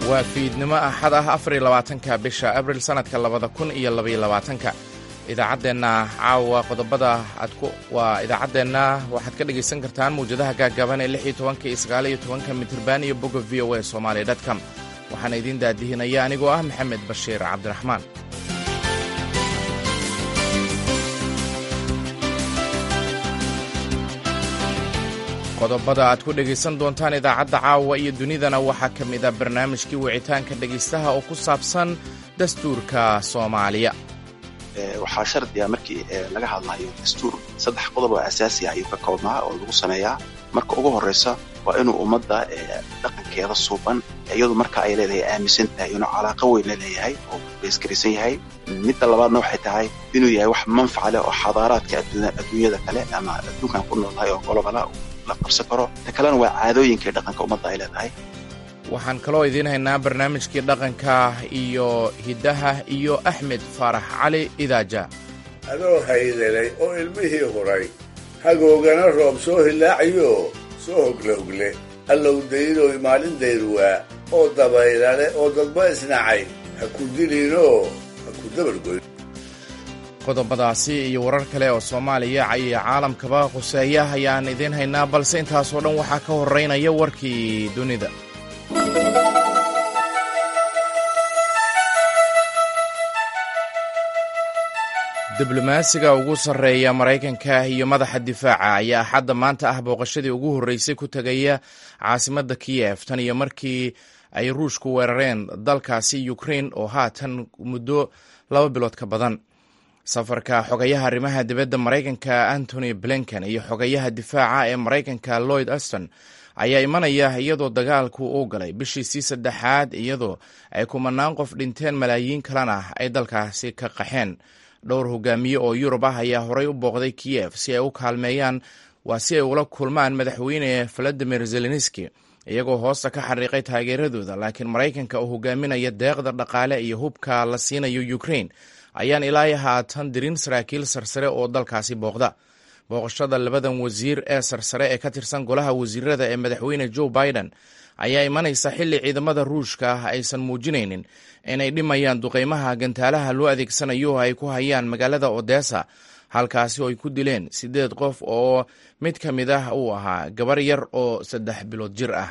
waa fiidnimo axad ah afariyo labaatanka bisha abril sannadka labada kun iyo labaiyo labaatanka idaacaddeenna caawa qodobada aad ku waa idaacaddeenna waxaad ka dhegaysan kartaan mawjadaha gaagaaban ee lix iyo tobanka iyo sagaal iyo tobanka mitirban iyo bogga v o a somaali dtcom waxaana idiin daadihinaya anigoo ah maxamed bashiir cabdiraxmaan qodobada aad ku dhegaysan doontaan idaacadda caawa iyo dunidana waxaa ka mid a barnaamijkii wicitaanka dhegaystaha oo ku saabsan dastuurka soomaaliya waxaa shardiga markii laga hadlayo dastuur saddex qodob oo asaasi ah ayuu ka koobnaa oo lagu sameeyaa marka ugu horraysa waa inuu ummadda dhaqankeeda suuban iyadu marka ay leedahay aaminsan tahay inuu calaaqo weyn la leeyahay oo beesgaraysan yahay midda labaadna waxay tahay inuu yahay wax manfaca leh oo xadaaraadka adduunyada kale ama adduunkan ku noolnahay oo golobala la qabsan karo ta kalena waa caadooyinkai dhaqanka ummadda ay leedahay waxaan kaloo idiin haynaa barnaamijkii dhaqanka iyo hiddaha iyo axmed faarax cali idaaja adoo haydelay oo ilmihii huray hagoogana roob soo hilaacayo soo hogle hogle allow daydoy maalin dayruwaa oo dabaylale oo dadba isnacay ha ku dilinoo ha ku dabargoyn qodobadaasi iyo warar kale oo soomaaliya iyo caalamkaba quseeya ayaan idiin haynaa balse intaasoo dhan waxaa ka horraynaya warkii dunida diblomaasiga ugu sarreeya maraykanka iyo madaxa difaaca ayaa axadda maanta ah booqashadii ugu horreysay ku tegaya caasimadda kiyef tan iyo markii ay ruushku weerareen dalkaasi ukrain oo haatan muddo laba bilood ka badan safarka xogayaha arrimaha dibadda maraykanka antony blinken iyo xogayaha difaaca ee maraykanka lloyd aston ayaa imanaya iyadoo dagaalku uu galay bishiisii saddexaad iyadoo ay kumanaan qof dhinteen malaayiin kalena ay dalkaasi ka qaxeen dhowr hogaamiye oo yurub ah ayaa horay u booqday kiyef si ay u kaalmeeyaan waa si ay ula kulmaan madaxweyne valadimir zelenski iyagoo hoosta ka xariiqay taageeradooda laakiin maraykanka oo hogaaminaya deeqda dhaqaale iyo hubka la siinayo ukrain ayaan ilaa haatan dirin saraakiil sarsare oo dalkaasi booqda booqashada labadan wasiir ee sarsare ee ka tirsan golaha wasiirada ee madaxweyne joe biden ayaa imanaysa xilli ciidamada ruushka ah aysan muujinaynin inay dhimayaan duqeymaha gantaalaha loo adeegsanayo oo ay ku hayaan magaalada odessa halkaasi oo ay ku dileen siddeed qof oo mid ka mid ah uu ahaa gabar yar oo saddex bilood jir ah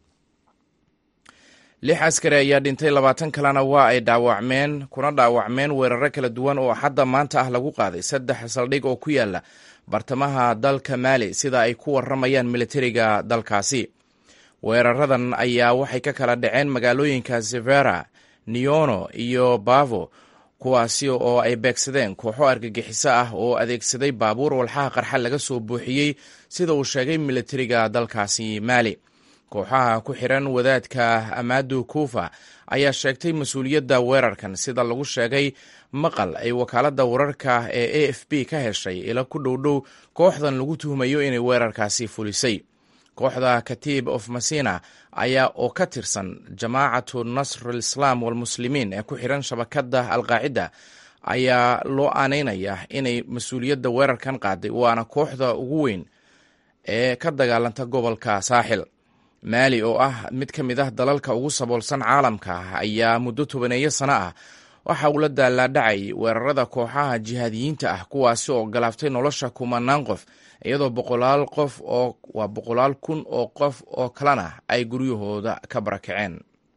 lix askari ayaa dhintay labaatan kalena waa ay dhaawacmeen kuna dhaawacmeen weeraro kala duwan oo xadda maanta ah lagu qaaday saddex saldhig oo ku yaala bartamaha dalka maali sida ay ku waramayaan militariga dalkaasi weeraradan ayaa waxay ka kala dhaceen magaalooyinka severa neono iyo bavo kuwaasi oo ay beegsadeen kooxo argagixiso ah oo adeegsaday baabuur walxaha qarxa laga soo buuxiyey sida uu sheegay militariga dalkaasi maali kooxaha ku xiran wadaadka amadu kuufa ayaa sheegtay mas-uuliyadda weerarkan sida lagu sheegay maqal ay wakaaladda wararka ee a f b ka heshay ila ku dhowdhow kooxdan lagu tuhmayo inay weerarkaasi fulisay kooxda katiib of masina ayaa oo ka tirsan jamaacatu nasr alislaam walmuslimiin ee ku xiran shabakadda alqaacida ayaa loo aaneynaya inay mas-uuliyadda weerarkan qaaday waana kooxda ugu weyn ee ka dagaalanta gobolka saaxil maali oo ah mid ka mid ah dalalka ugu saboolsan caalamka ayaa muddo tobaneeyo sano ah waxa uu la daalaadhacay weerarada kooxaha jihaadiyiinta ah kuwaasi oo galaaftay nolosha kumanaan qof iyadoo boqolaal qof oo waa boqolaal kun oo qof oo kalena ay guryahooda ka barakaceen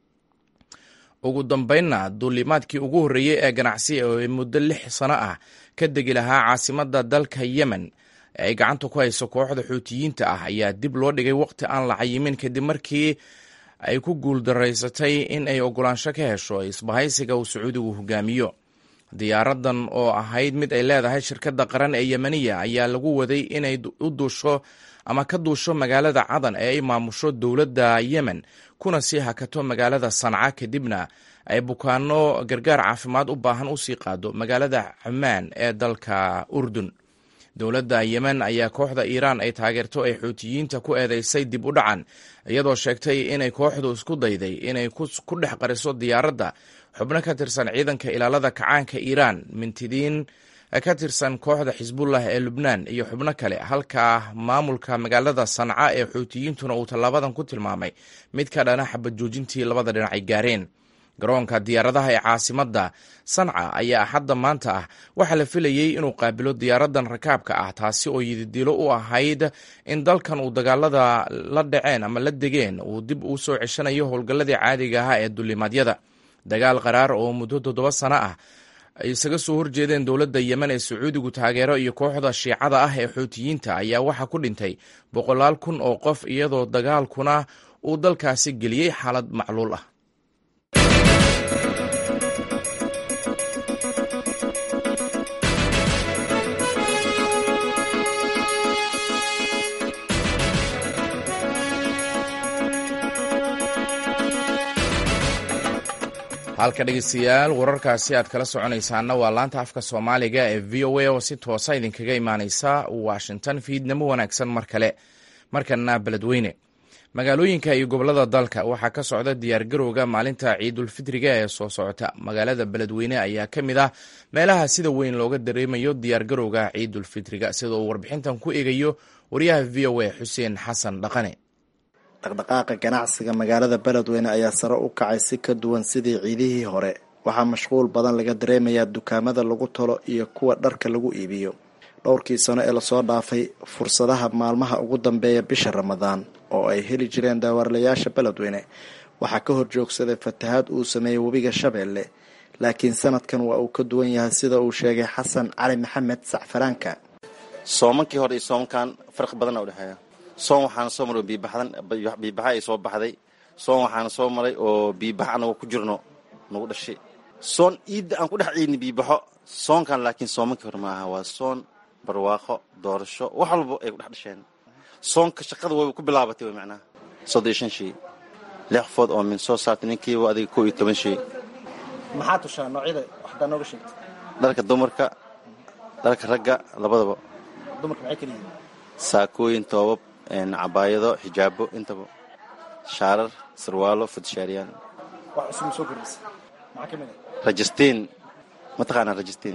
ugu dambeynna duulimaadkii ugu horreeyey ee ganacsi ee muddo lix sano ah ka degi lahaa caasimadda dalka yemen ee ay gacanta ku hayso kooxda xuutiyiinta ah ayaa dib loo dhigay waqti aan la cayimin kadib markii ay ku guuldaraysatay in ay ogolaansho ka hesho isbahaysiga uu sacuudigu hogaamiyo diyaaradan oo ahayd mid ay leedahay shirkadda qaran ee yemeniya ayaa lagu waday inay u duusho ama ka duusho magaalada cadan ee ay maamusho dowladda yemen kuna sii hakato magaalada sanca kadibna ay bukaano gargaar caafimaad u baahan usii qaado magaalada cumaan ee dalka urdun dowladda yemen ayaa kooxda iiraan ay taageerto ay xuutiyiinta ku eedeysay dib u dhacan iyadoo sheegtay inay kooxdu isku dayday inay ku dhex qariso diyaaradda xubno ka tirsan ciidanka ilaalada kacaanka iiraan mintidiin ka tirsan kooxda xisbullah ee lubnaan iyo xubno kale halka maamulka magaalada sanca ee xuutiyiintuna uu tallaabadan ku tilmaamay mid ka dhana xabad joojintii labada dhinac ay gaareen garoonka diyaaradaha ee caasimadda sanca ayaa hadda maanta ah waxaa la filayey inuu qaabilo diyaaradan rakaabka ah taasi oo yididilo u ahayd in dalkan uu dagaalada la dhaceen ama la degeen uu dib uu soo ceshanayo howlgalladii caadiga ahaa ee dulimaadyada dagaal qaraar oo muddo toddoba sano ah ay isaga soo horjeedeen dowladda yemen ee sacuudigu taageero iyo kooxda shiicada ah ee xuutiyiinta ayaa waxaa ku dhintay boqolaal kun oo qof iyadoo dagaalkuna uu dalkaasi geliyey xaalad macluul ah halka dhegeystayaal wararkaasi aad kala soconaysaana waa laanta afka soomaaliga ee v o a oo si toosa idinkaga imaaneysa washington fiidnamo wanaagsan mar kale markana beledweyne magaalooyinka iyo gobolada dalka waxaa ka socda diyaargarowga maalinta ciidulfitriga ee soo socota magaalada beledweyne ayaa ka mid ah meelaha sida weyn looga dareemayo diyaargarowga ciidulfitriga sida uu warbixintan ku eegayo wariyaha v o a xuseen xasan dhaqane dhaqdhaqaaqa ganacsiga magaalada beledweyne ayaa sare u kacay si ka duwan sidii ciidihii hore waxaa mashquul badan laga dareemayaa dukaamada lagu tolo iyo kuwa dharka lagu iibiyo dhowrkii sano ee lasoo dhaafay fursadaha maalmaha ugu dambeeya bisha ramadaan oo ay heli jireen daawarlayaasha beledweyne waxaa ka hor joogsaday fatahaad uu sameeyey webiga shabeelle laakiin sanadkan waa uu ka duwan yahay sida uu sheegay xasan cali maxamed sacfaraanka soomankii hore iyo soomankan farqi badana udhexeeya soon waxaana soo maray oo biibaxdan biibaxa ay soo baxday soon waxaana soo maray oo biibax anagoo ku jirno nagu dhashay soon iidda aan ku dhex ciidni biibaxo soonkan laakiin soomankii hore maaha waa soon barwaaqo doorasho wax walba ay ku dhex dhasheen soonka shaqada wayba ku bilaabatay way macnaha soddon iyo shan shay lix qofood oo min soo saartay ninkiiba adiga kow iyo toban shay maxaa tushaa noocyada waxdaa nooga sheegta dharka dumarka dharka ragga labadaba dumarka maxay kala yihiin saakooyin toobab cabaayado xijaabo intaba shaarar sarwaalo fudshaariyaan wax cusub ma soo kordhisa maxaa ka mid ah rajistiin mataqaanaa rajistiin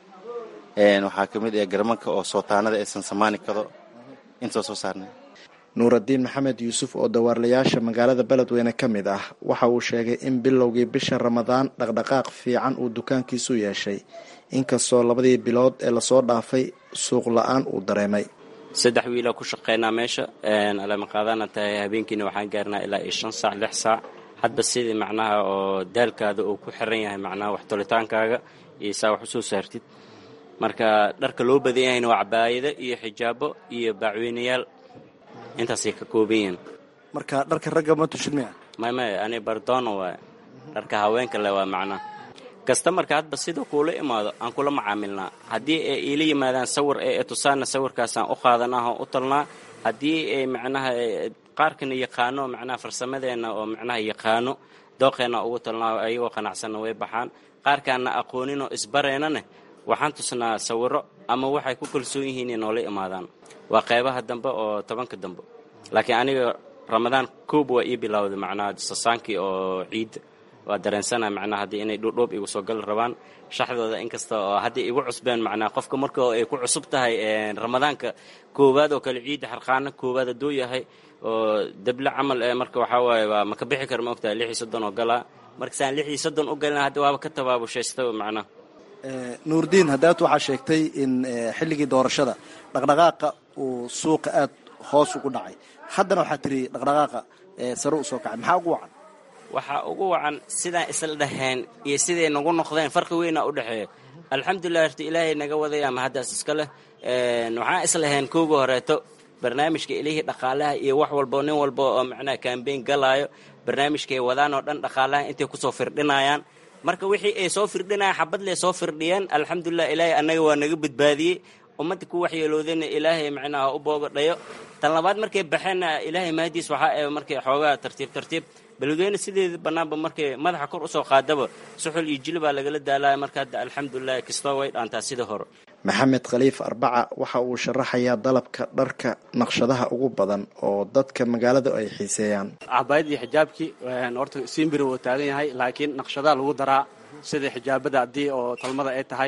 waxaa ka mid ah garmanka oo sootaanada aysan samaani kado intoo soo saarnay nuuraddiin maxamed yuusuf oo dawaarlayaasha magaalada beledweyne ka mid ah waxa uu sheegay in bilowgii bisha ramadaan dhaqdhaqaaq fiican uu dukaankiisu yeeshay inkastoo labadii bilood ee lasoo dhaafay suuq la-aan uu dareemay saddex wiilaa ku shaqaynaa meesha alamaqaadana tahay habeenkiina waxaan gaarnaa ilaa iyo shan saac lix saac hadba sidii macnaha oo daalkaada uu ku xiran yahay macnaha wax tolitaankaaga iyo saa wax usoo saartid marka dharka loo badan yahayna waa cabaayado iyo xijaabo iyo baacweynayaal intaasay ka kooban yihiin marka dharka ragga ma tushin miya may may ani bardono waay dharka haweenka le waa macnaha kastamarka hadba sida kuula imaado aan kula macaamilnaa haddii ay iila yimaadaan sawir ee tusaana sawirkaasaan u qaadanaa oo u talnaa haddii ay macnaha qaarkana yaqaano macnaha farsamadeenna oo macnaha yaqaano dooqeenna ugu talnaa ayagoo qanacsanna way baxaan qaarkaana aqooninoo isbareynaneh waxaan tusnaa sawiro ama waxay ku kalsoon yihiin in noola imaadaan waa qaybaha dambe oo tobanka dambe laakiin aniga ramadaan koob waa ii bilowday macnaha sasaankii oo ciidda waa dareensana macnaha haddii inay dhuudhuub igu soo gali rabaan shaxdooda inkasta oo haddii igu cusbeen macnaha qofka marka ay ku cusub tahay ramadaanka koowaad oo kale ciidda xarqaana koowaad hadduu yahay oo deble camal ee marka waxaa waaye waa maka bixi kara ma ogtahay lix iyo soddon oo galaa markasaan lix iyo soddon u galina hadda waaba ka tabaabushaysta macnaha nuurdiin haddaad waxaa sheegtay in xilligii doorashada dhaqdhaqaaqa uu suuqa aad hoos ugu dhacay haddana waxaa tiri dhaqdhaqaaqa sare u soo kacay maxaa ugu wacan waxaa ugu wacan sidaan isla dhaheen iyo siday nagu noqdeen farqi weyna u dhexeeya alxamdulilah horta ilaahay naga wadaya ma haddaas iska leh waxaan islaheen kooga horeeto barnaamijka ilihii dhaqaalaha iyo wax walbo nin walba oo macnaha kambeyn galaayo barnaamijkaay wadaan oo dhan dhaqaalaha intay kusoo firdhinayaan marka wixii ay soo firdhinayaan xabad lee soo firdhiyeen alxamdulilah ilaahay annaga waa naga badbaadiyey ummadda ku waxyeeloodayna ilaahay macnaha u boogadhayo tan labaad markay baxeenna ilaahay mahadiis waxaa ee markay xoogaa tartiib tartiib beledweyne sideeda bannaanba markay madaxa kor usoo qaadaba suxul iyo jili baa lagala daalaya marka hadda alxamdulilah kastoo way dhaantaa sida hore maxamed khaliif arbaca waxa uu sharaxayaa dalabka dharka naqshadaha ugu badan oo dadka magaalada ay xiiseeyaan cabaayadii xijaabkii horta siimbiri wuu taagan yahay laakiin naqshadaha lagu daraa sida xijaabada haddii oo talmada ay tahay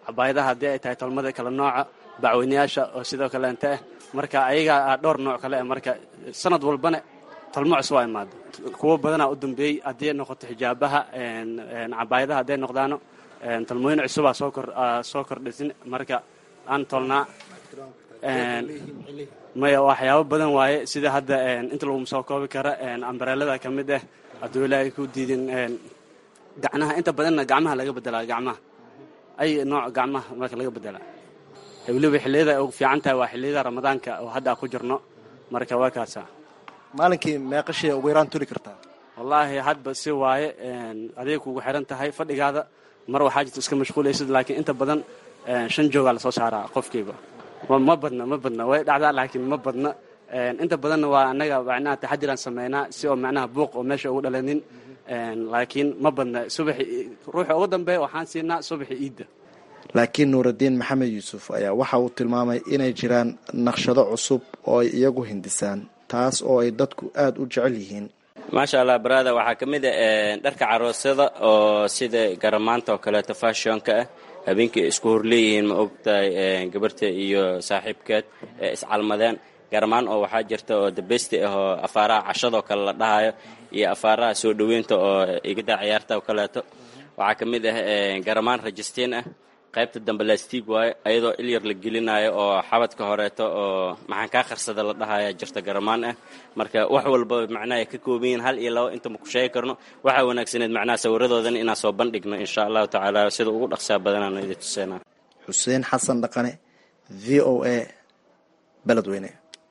cabaayadaha haddii ay tahay tolmada kala nooca bacweynayaasha oo sidoo kaleente ah marka ayagaa dhowr nooc kale ah marka sanad walbana tolmo cusub waa imaada kuwo badanaa u dambeeyey haddii ay noqoto xijaabaha cabaayadaha hadday noqdaano tolmooyin cusubaa soo kor soo kordhisin marka aan tolnaa maya waxyaabo badan waaye sida hadda inta laguma soo koobi kara ambareelada ka mid ah hadduu ilaahay ku diidin gacnaha inta badanna gacmaha laga bedelaa gacmaha ay nooc gacmaha marka laga bedelaa weliba xilliyada ugu fiican tahay waa xilliyada ramadaanka oo hadda ku jirno marka waa kaasa maalinkii meeqashii ugu yaraan tuli kartaa wallaahi hadba si waaye aday kugu xiran tahay fadhigaada mar waxaa jirta iska mashquulaysid laakiin inta badan shan joogaa lasoo saaraa qofkiiba ma badna ma badna way dhacdaa laakiin ma badna inta badanna waa annaga macnaha taxadiraan sameynaa si oo macnaha buuq oo meesha ugu dhalanin laakiin ma badna subaxi ruuxa ugu dambeeya waxaan siinaa subaxi iidda laakiin nuuraddiin maxamed yuusuf ayaa waxa uu tilmaamay inay jiraan naqshado cusub oo ay iyagu hindisaan taas oo ay dadku aada u jecel yihiin maasha allah barada waxaa ka mid a dharka caroosyada oo sida garamaanta oo kaleeto fashionka ah habeenkii isku horleeyihiin ma ogtahay gabarta iyo saaxiibkeed ee iscalmadeen garamaan oo waxaa jirta oo dabeysti ah oo afaaraha cashadoo kale la dhahayo iyo afaaraha soo dhoweynta oo igada ciyaarta oo kaleeto waxaa ka mid ah garamaan rajistiin ah qaybta dambe lastiig waayo ayadoo ilyar la gelinayo oo xabadka horeeto oo maxaan kaa qarsada la dhahaya jirta garamaan ah marka wax walba macnaha ka kooban yihiin hal iyo labo inta ma ku sheegi karno waxaa wanaagsaneed macnaha sawiradoodana inaan soo bandhigno insha allahu tacaala sida ugu dhaqsaa badanaan idin tuseena xuseen xasan dhaqane v o a beledweyne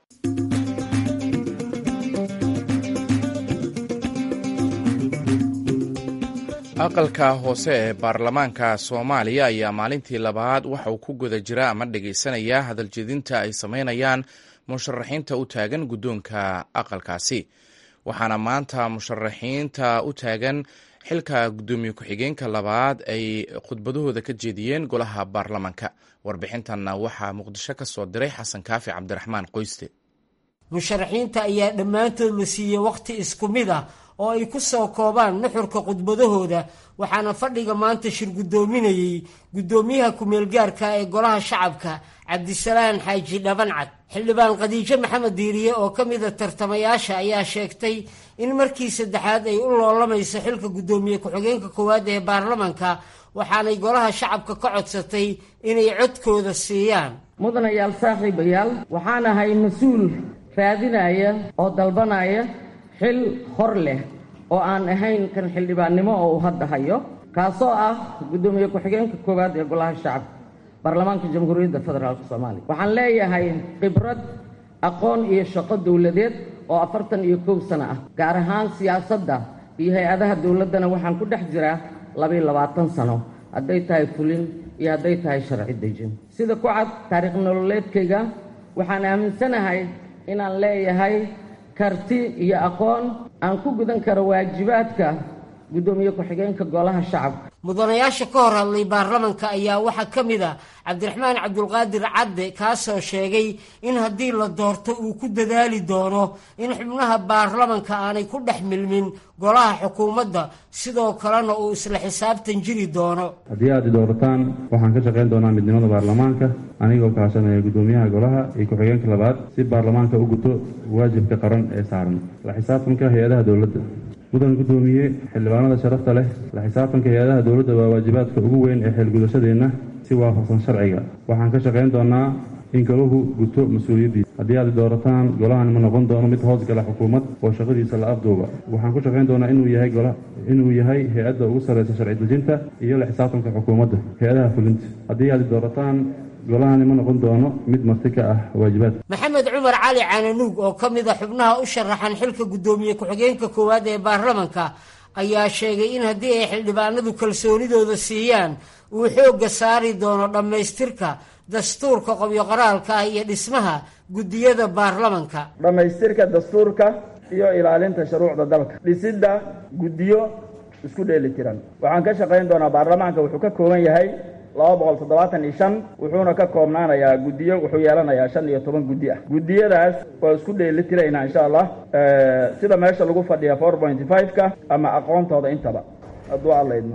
aqalka hoose ee baarlamaanka soomaaliya ayaa maalintii labaad waxa uu ku guda jira ama dhegaysanaya hadaljedinta ay samaynayaan musharaxiinta u taagan guddoonka aqalkaasi waxaana maanta musharaxiinta u taagan xilka guddoomiye ku-xigeenka labaad ay khudbadahooda ka jeediyeen golaha baarlamaanka warbixintanna waxaa muqdisho ka soo diray xasan kaafi cabdiraxmaan qoyste musharaxiinta ayaa dhammaantood la siiyey wakhti isku mid ah oo ay ku soo koobaan nuxurka khudbadahooda waxaana fadhiga maanta shir guddoominayey guddoomiyaha ku-meelgaarka ee golaha shacabka cabdisalaan xaaji dhabancad xildhibaan khadiijo maxamed diiriye oo ka mida tartamayaasha ayaa sheegtay in markii saddexaad ay u loolamayso xilka guddoomiye ku-xigeenka koowaad ee baarlamanka waxaanay golaha shacabka ka codsatay inay codkooda siiyaan mudanayaal saaxiibayaal waxaan ahay mas-uul raadinaya oo dalbanaya xil hor leh oo aan ahayn kan xildhibaannimo oo uu hadda hayo kaasoo ah guddoomiye ku-xigeenka koowaad ee golaha shacabka baarlamaanka jamhuuriyadda federaalk soomaaliya waxaan leeyahay khibrad aqoon iyo shaqo dowladeed oo afartan iyo kow sano ah gaar ahaan siyaasadda iyo hay-adaha dowladdana waxaan ku dhex jiraa labaiyo labaatan sano hadday tahay fulin iyo hadday tahay sharci dejin sida ku cad taariikh nololeedkayga waxaan aaminsanahay inaan leeyahay karti iyo aqoon aan ku gudan karo waajibaadka guddoomiye ku-xigeenka golaha shacabka mudanayaasha ka hor hadlay baarlamanka ayaa waxaa ka mid a cabdiraxmaan cabdulqaadir cadde kaasoo sheegay in haddii la doorto uu ku dadaali doono in xubnaha baarlamanka aanay ku dhex milmin golaha xukuumadda sidoo kalena uu isla xisaabtan jiri doono haddii aad i doorataan waxaan ka shaqayn doonaa midnimada baarlamaanka anigoo kaashanaya guddoomiyaha golaha iyo ku-xigeenka labaad si baarlamaanka u guto waajibka qaran ee saaran la xisaabtanka hay-adaha dowladda mudan guddoomiye xildhibaanada sharafta leh la xisaabtanka hay-adaha dowladda waa waajibaadka ugu weyn ee xeelgudashadeenna si waafaqsan sharciga waxaan ka shaqayn doonaa in golahu guto mas-uuliyaddiisa haddii aad doorataan golahan ma noqon doono mid hoos gala xukuumad oo shaqadiisa la afduuba waxaan ku shaqayn doonaa inuu yahay gola inuu yahay hay-adda ugu sarraysa sharci dejinta iyo la xisaabtanka xukuumadda hay-adaha fulinta haddii aad doorataan golahani ma noqon doono mid marti ka ah waajibaadka maxamed cumar cali cananuug oo ka mid a xubnaha u sharaxan xilka guddoomiye ku-xigeenka koowaad ee baarlamanka ayaa sheegay in haddii ay xildhibaanadu kalsoonidooda siiyaan uu xoogga saari doono dhammaystirka dastuurka qobyo qoraalka ah iyo dhismaha guddiyada baarlamanka dhammaystirka dastuurka iyo ilaalinta shuruucda dalka dhisidda guddiyo isku dheeli tiran waxaan ka shaqayn doonaa baarlamaanka wuxuu ka kooban yahay laba boqol toddobaatan iyo shan wuxuuna ka koobnaanayaa guddiyo wuxuu yeelanayaa shan iyo toban guddi ah guddiyadaas waa isku dheeli tiraynaa insha allah sida meesha lagu fadhiya four pointy five-ka ama aqoontooda intaba hadduu alla idmo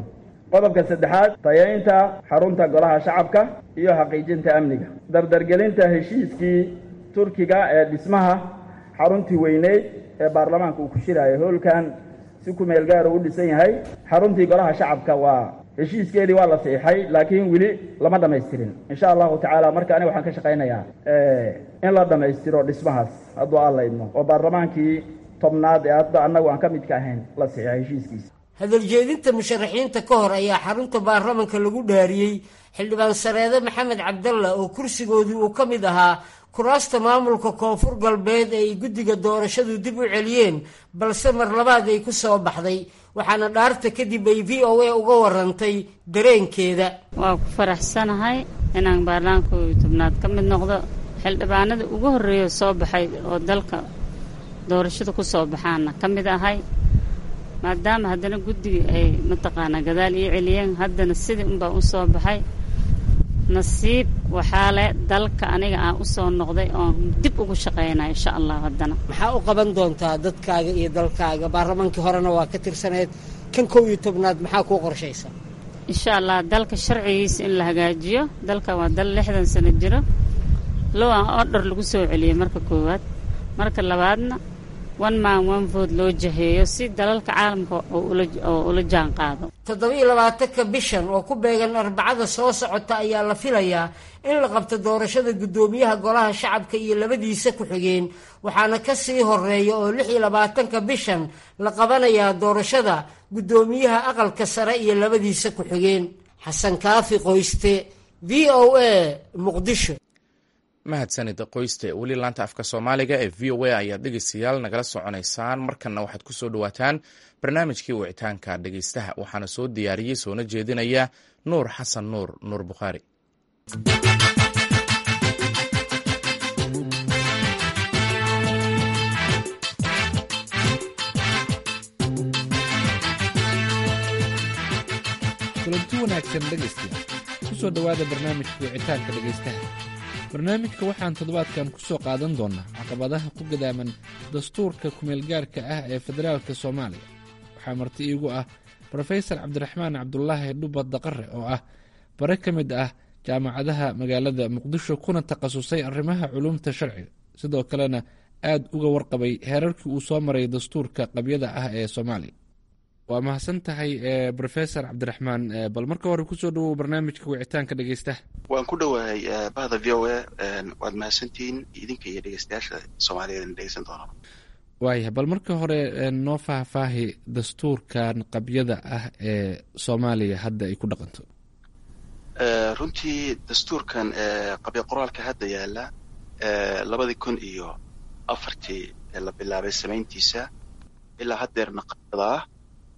qodobka saddexaad tayaynta xarunta golaha shacabka iyo xaqiijinta amniga dardargelinta heshiiskii turkiga ee dhismaha xaruntii weyneyd ee baarlamaanka uu ku shiraayo howlkan si ku meel gaara u dhisan yahay xaruntii golaha shacabka waa heshiiskeedii waa la siixay laakiin weli lama dhamaystirin insha allahu tacaala marka aniga waxaan ka shaqaynayaa in la dhammaystiro dhismahaas hadduu aan la idmo oo baarlamaankii tobnaad ee hadda annagu aan ka midka ahayn la siixay heshiiskiisa hadaljeedinta musharaxiinta ka hor ayaa xarunta baarlamanka lagu dhaariyey xildhibaan sareede maxamed cabdalla oo kursigoodii uu ka mid ahaa kuraasta maamulka koonfur galbeed ee ay guddiga doorashadu dib u celiyeen balse mar labaad ay ku soo baxday waxaana dhaarta kadib ay v o a uga warantay dareenkeeda waa ku faraxsanahay inaan baarlamaanka tobnaad ka mid noqdo xildhibaanada ugu horreeya soo baxay oo dalka doorashada ku soo baxaana ka mid ahay maadaama haddana guddiga ay mataqaanaa gadaal ii celiyeen haddana sidii unbaa u soo baxay nasiib waxaa leh dalka aniga aan u soo noqday oon dib ugu shaqaynaya insha allah haddana maxaa u qaban doontaa dadkaaga iyo dalkaaga baarlamaankii horena waa ka tirsaneed kan kow iyo tobnaad maxaa kuu qorshaysa insha allah dalka sharcigiisa in la hagaajiyo dalka waa dal lixdan sano jiro low aan ordher lagu soo celiyey marka koowaad marka labaadna one man one vote loo jaheeyo si dalalka caalamka oo ula jaan qaado toddoba-iyo labaatanka bishan oo ku beegan arbacada soo socota ayaa la filayaa in la qabto doorashada guddoomiyaha golaha shacabka iyo labadiisa ku-xigeen waxaana ka sii horeeya oo lix iyo labaatanka bishan la qabanayaa doorashada guddoomiyaha aqalka sare iyo labadiisa ku-xigeen xasan kaafi qoyste v o a muqdisho mahadsanid qoyste weli laanta afka soomaaliga ee v o a ayaad dhegeystayaal nagala soconaysaan markanna waxaad ku soo dhowaataan barnaamijkii wicitaanka dhegeystaha waxaana soo diyaariyey soona jeedinaya nuur xasan nuur nuur bukhaari kulanti wanaagsan dhegaystayaal ku soo dhowaada barnaamijka wicitaanka dhegaystaha barnaamijka waxaan toddobaadkan ku soo qaadan doonnaa caqabadaha ku gadaaman dastuurka kumeelgaarka ah ee federaalka soomaaliya waxaa marti iigu ah brofesor cabdiraxmaan cabdulaahi dhubad daqare oo ah bare ka mid ah jaamacadaha magaalada muqdisho kuna takhasusay arrimaha culumta sharciga sidoo kalena aad uga warqabay heerarkii uu soo maray dastuurka qabyada ah ee soomaaliya waa mahadsan tahay brofesor cabdiraxmaan bal marka hore kusoo dhawow barnaamijka wicitaanka dhegeystaha waan ku dhowahay bahda v o a waad mahadsantihiin idinka iyo dhegeystayaasha soomaaliyeed dhegeysan doona waayah bal marka hore noo faahfaahi dastuurkan qabyada ah ee soomaaliya hadda ay ku dhaqanto runtii dastuurkan qabya qoraalka hadda yaala labadii kun iyo afartii la bilaabay samayntiisa ilaa haddeerna qabyada ah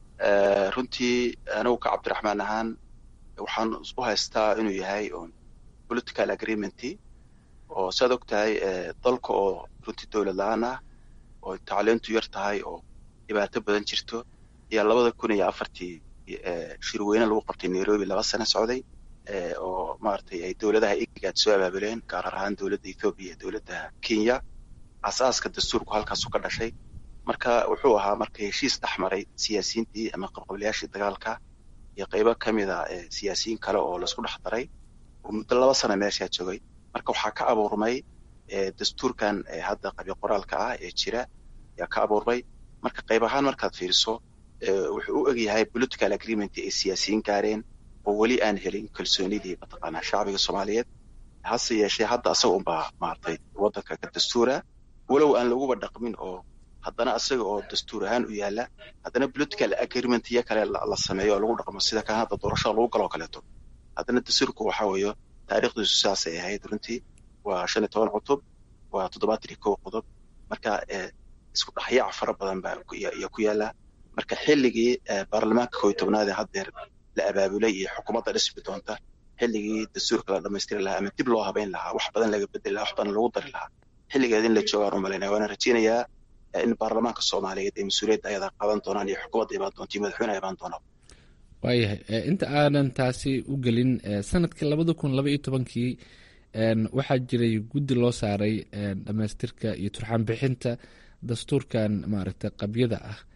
runtii anigu ka cabdiraxmaan ahaan waxaan u haystaa inuu yahay on political agreementy oo saad og tahay dalka oo runtii dowlad la-aan ah oo tacliintu yar tahay oo dhibaato badan jirto ayaa labada kun iyo afartii shirweyne lagu qabtay nairobi laba sano socday oo maaragtay ay dowladaha igaad soo abaabuleen gaar ahaan dowladda ethoobiya iyo dowladda kenya asaaska dastuurku halkaasu ka dhashay marka wuxuu ahaa marka heshiis dhex maray siyaasiyiintii ama qabqablayaashii dagaalka iyo qaybo ka mid a siyaasiyiin kale oo laisku dhex daray oo muddo laba sana meeshaa joogay marka waxaa ka abuurmay dastuurkan hadda qabyo qoraalka ah ee jira ayaa ka abuurmay marka qayb ahaan markaad fiiriso wuxuu u egyahay political agreement ay siyaasiyiin gaareen oo weli aan helin kalsoonidii mataqaanaa shacbiga soomaaliyeed hase yeeshee hadda asaga unbaa maaragtay waddanka ka dastuura walow aan laguba dhaqmin oo haddana asaga oo dastuur ahaan u yaala haddana political agreement iyo kale la sameeyo oo lagu dhaqmo sida kan hadda doorashada lagu galoo kaleeto haddana dastuurku waxa weeyo taariikhdiisu saasay ahayd runtii waa shan iyo toban cutub waa toddobaatan iyo kow qodob marka isku dhexyaac fara badan baa iyo ku yaala marka xilligii baarlamaanka kow iyo tobnaad ee haddeer la abaabulay iyo xukuumadda dhismi doonta xilligii dastuurka la dhamaystiri lahaa ama dib loo habeyn lahaa wax badan laga bedeli lahaa wax badan lagu dari lahaa xilligeed in la joogaan u malaynaya waana rajeynayaa in baarlamaanka soomaaliyeed ay mas-uuliyadda ayadaa qaadan doonaan iyo xukuumadda imaan doonta iyo madaxweyne imaan doonaan waayahay inta aanan taasi u gelin sanadkii labada kun laba iyo tobankii waxaa jiray guddi loo saaray dhamaystirka iyo turxaan bixinta dastuurkan maaragtay qabyada ah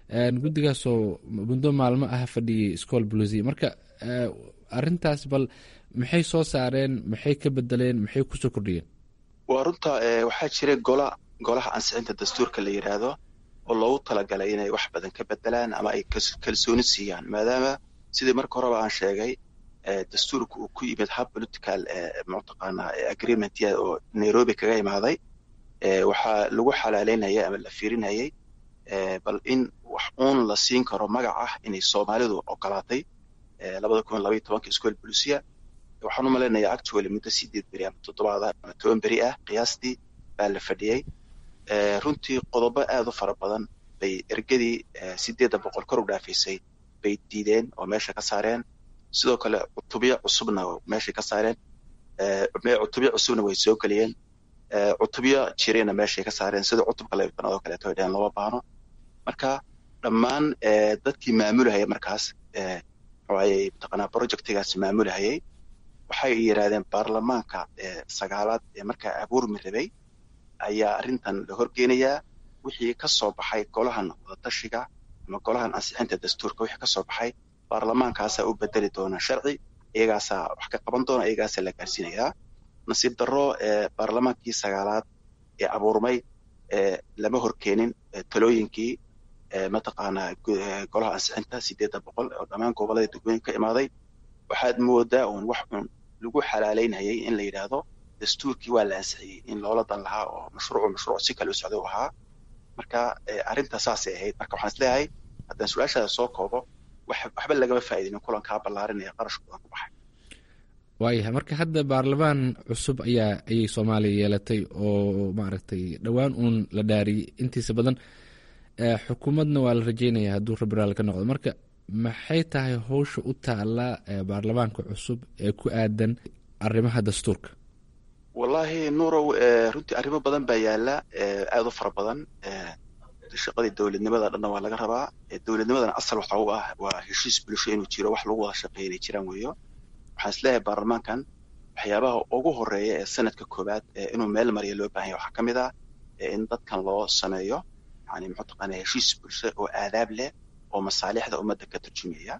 guddigaasoo muddo maalmo ah fadhiyay school blusi marka arintaas bal maxay soo saareen maxay ka bedeleen maxay kusoo kordhiyeen waa runta waxaa jira gola golaha ansixinta dastuurka la yidhaahdo oo loogu talagalay inay wax badan ka bedelaan ama ay kalsooni siiyaan maadaama sidii marka horeba aan sheegay dastuurka uu ku yimid hab political mataqaanaa agreement oo nairobi kaga imaaday waxaa lagu xalaaleynayay ama la fiirinayay bal in wax uun la siin karo magac ah inay soomaalidu ogolaatay labada kun labaiyo tobanka school bolusia waxaan u malaynayaa actually muddo sideed beri ama toddobaad ama toban beri ah qiyaastii baa la fadhiyey runtii qodobo aad u fara badan bay ergadii sideedda boqol kor u dhaafaysay bay diideen oo meesha ka saareen sidoo kale cutubyo cusubna meeshay ka saareen cutubyo cusubna way soo geliyeen cutubyo jirena meeshay ka saareen sida cutubka laybtanaad oo kaleeto ay dhaheen lama baano marka dhammaan dadkii maamulahaya markaas waxay mataqaanaa projectigaas maamulahayay waxay yidhaahdeen baarlamaanka sagaalaad ee markaa abuurmi rabay ayaa arrintan la horgeynayaa wixii ka soo baxay golahan wadatashiga ama golahan ansixinta dastuurka wixii ka soo baxay baarlamaankaasaa u bedeli doona sharci iyagaasaa wax ka qaban doona iyagaasaa la gaarsiinayaa nasiib darro baarlamaankii sagaalaad ee abuurmay lama horkeenin talooyinkii mataqaanaa golaha ansixinta sideedda boqol oo dhammaan gobolada degmooyin ka imaaday waxaad moodaa uun wax uun lagu xalaaleynayay in la yidhaahdo dastuurkii waa la ansixiyey in loola dan lahaa oo mashruucu mashruuc si kale u socda u ahaa marka arrinta saasay ahayd marka waxaan isleeyahay haddaan su-aashaada soo koobo waxba lagama faa'iidinin kulankaa ballaarinaya qarashka badan ku baxay waayahay marka hadda baarlamaan cusub ayaa ayay soomaaliya yeelatay oo maaragtay dhowaan uun la dhaariyey intiisa badan xukuumadna waa la rajeynaya hadduu rabiraal ka noqdo marka maxay tahay howsha u taala baarlamaanka cusub ee ku aadan arrimaha dastuurka wallaahi nuurow runtii arrimo badan baa yaala aada u fara badan shaqadii dowladnimada dhanna waa laga rabaa dowladnimadana asal waxa u ah waa heshiis bulsho inuu jiro wax lagu wada shaqeeya inay jiraan weeyo waxaan isleeyahay baarlamaankan waxyaabaha ugu horeeya ee sanadka koowaad inuu meel mariya loo baahanya waxaa ka mid ah in dadkan loo sameeyo yani muxuu taqaanaa heshiis bulsho oo aadaab leh oo masaalixda ummadda ka turjumaya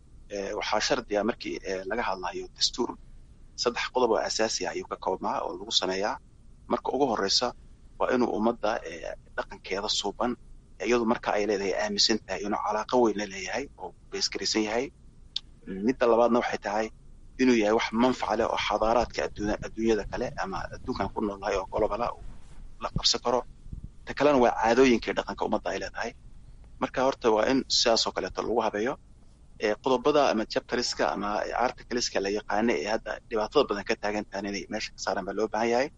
waxaa shardiya markii laga hadlayo dastuur saddex qodob oo asaasi ah ayuu ka koobnaa oo lagu sameeyaa marka ugu horeysa waa inuu ummadda dhaqankeeda suuban iyadu marka ay leedahay aaminsan tahay inuu calaaqo weyn la leeyahay oo beesgaraysan yahay midda labaadna waxay tahay inuu yahay wax manfaca leh oo xadaaraadka adduunyada kale ama adduunkan ku noolnahay oo golobala la qabsan karo ta kalena waa caadooyinkii dhaqanka ummadda ay leedahay marka horta waa in sidaasoo kaleeto lagu habeeyo qodobada ama chapteriska ama articleska la yaqaana ee hadda dhibaatada badan ka taagan tahan inay meesha ka saaraan baa loo baahan yahay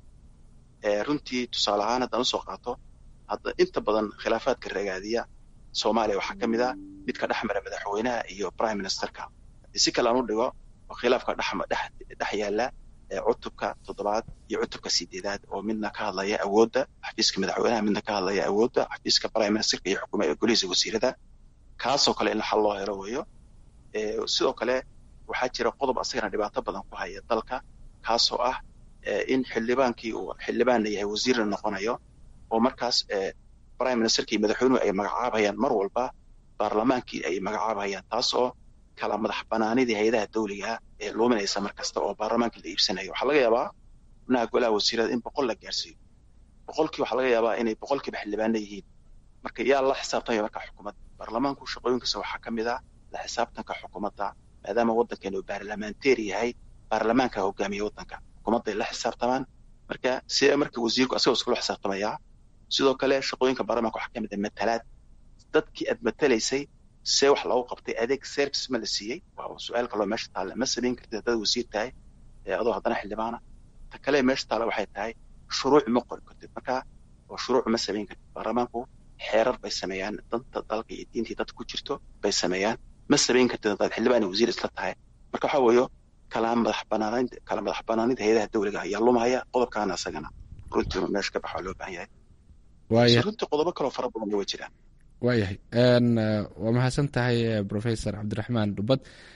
runtii tusaale ahaan haddaan usoo qaato hadda inta badan khilaafaadka ragaadiya soomaaliya waxaa ka mid ah midka dhex mara madaxweynaha iyo prime ministerka haddii si kale aan u dhigo oo khilaafka dhex yaala cutubka toddobaad iyo cutubka sideedaad oo midna ka hadlaya awoodda xafiiska madaxweynaha midna ka hadlaya awoodda xafiiska prime ministerka iyo xukuma golihiisa wasiirada kaasoo kale in xal loo helo weeyo sidoo kale waxaa jira qodob asagana dhibaato badan ku haya dalka kaasoo ah in xildhibaankii uu xildhibaanna yahay wasiirna noqonayo oo markaas prime ministerka iyo madaxweynuhu ay magacaabayaan mar walba baarlamaankii ay magacaabayaan taas oo kala madax banaanidii hay-adaha dawliga ee luuminaysa mar kasta oo baarlamaankii la iibsanayo waxaa laga yaabaa xubnaha golaha wasiirada in boqol la gaarsiiyo boqolkii waxaa laga yaabaa inay boqolkiiba xildhibaana yihiin marka yaa la xisaabtamaya marka xukuumadda baarlamaanku shaqooyinkiisa waxaa ka mid ah la xisaabtanka xukuumadda maadaama waddankeenu baarlamaanteeri yahay baarlamaanka hogaamiya waddanka xukuumadday la xisaabtamaan marka sidee marka wasiirku asagoo iskula xisaabtamaya sidoo kale shaqooyinka baarlamaanka waxaa ka mid ah matalaad dadkii aad matalaysay see wax loogu qabtay adeeg service ma la siiyey waa su-aal kaloo meesha taalla ma samayn kartid haddaad wasiir tahay adoo haddana xildhibaana ta kale meesha taalla waxay tahay shuruuc ma qori kartid marka oo shuruuc ma samayn kartid baarlamaanku xeerar bay sameeyaan danta dalka iyo diintii dadka ku jirto bay sameeyaan ma samayn kartid haddaad xildhibaan iyo wasiir isla tahay marka waxaa weeyo kala madax banaanid kala madax banaanida hay-adaha dawliga ayaa lumaya qodobkaana isagana runtii meesha ka baxa loo baahan yahay runtii qodobo kaloo fara badan way jiraan waayahay waa mahadsan tahay professor cabdiraxmaan dhubad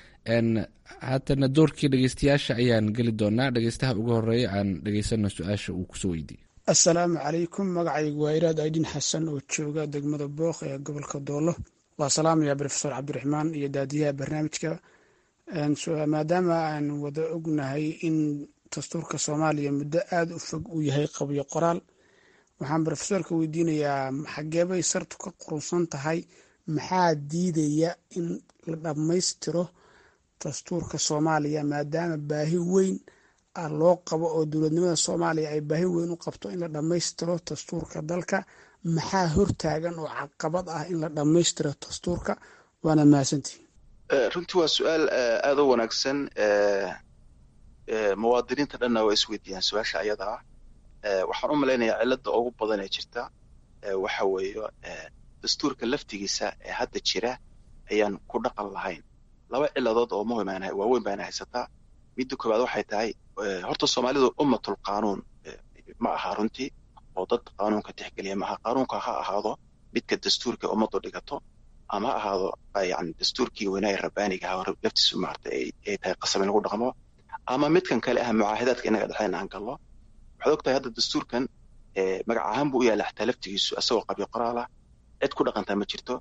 haatana doorkii dhegeystayaasha ayaan geli doonaa dhegeystaha ugu horeeya aan dhegeysano su-aasha uu kusoo weydiiyey assalaamu calaykum magacaygu waa iraad aydin xasan oo jooga degmada booq ee gobolka doolo waa salaamaya brofesor cabdiraxmaan iyo daadiyaha barnaamijka maadaama aan wada ognahay in dastuurka soomaaliya muddo aada u fog uu yahay qabyo qoraal waxaan brofesorka weydiinayaa xageebay sartu ka qurunsan tahay maxaa diidaya in la dhammaystiro dastuurka soomaaliya maadaama baahi weyn ah loo qabo oo dowladnimada soomaaliya ay baahi weyn u qabto in la dhammaystiro dastuurka dalka maxaa hortaagan oo caqabad ah in la dhammaystiro dastuurka waana mahadsantihi runtii waa su-aal aada u wanaagsan muwaadiniinta dhanna waa isweydiiyaan su-aasha ayada ah waxaan u malaynayaa cilada ugu badan ee jirta waxa weeye dastuurka laftigiisa ee hadda jira ayaan ku dhaqan lahayn laba ciladood oo muhim waaweyn baana haysataa midda koowaad waxay tahay horta soomaalidu ummatul qaanuun ma aha runtii oo dad qaanuunka tixgeliya maaha qaanuunka ha ahaado midka dastuurka ummaddu dhigato ama ha ahaado yani dastuurkii weynaaye rabbaaniga ah laftiisu maarta ay tahay qasab in lagu dhaqmo ama midkan kale ah mucaahidaadka inaga dhexeyn aan gallo waxaad ogtahay hadda dastuurkan magac ahaan buu u yaalla xataa laftigiisu asagoo qabyo qoraal ah cid ku dhaqantaa ma jirto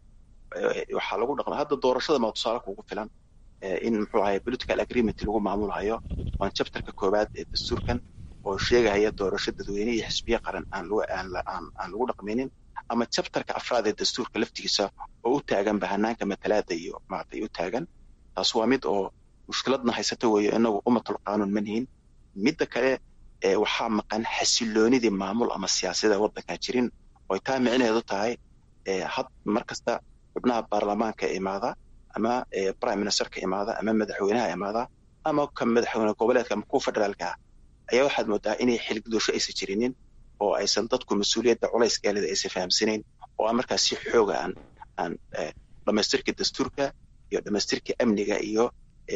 waxaa lagu dhaqma hadda doorashada maa tusaale kugu filan in muxuu ahay political agreement lagu maamulhayo waan chapterka koowaad ee dastuurkan oo sheegahaya doorasho dadweyne iyo xisbiye qaran aan aan lagu dhaqmaynin ama chapterka afraad ee dastuurka laftigiisa oo u taagan bahanaanka matalaada iyo maaragtay u taagan taas waa mid oo mushkiladna haysata weeyo inagu ummatul qaanuun ma nihin midda kale waxaa maqan xasiloonidii maamul ama siyaasada waddankan jirin oy taa micnaheedu tahay had mar kasta xubnaha baarlamaanka imaada ama prime ministerka imaada ama madaxweynaha imaada ama ka madaxweyne goboleedka ama kuwa federaalka ah ayaa waxaad moodaa inay xilgudosho aysan jirinin oo aysan dadku mas-uuliyadda culayskeeleda aysan fahamsanayn oo aan markaas si xooga aan aan dhamaystirka dastuurka iyo dhamaystirka amniga iyo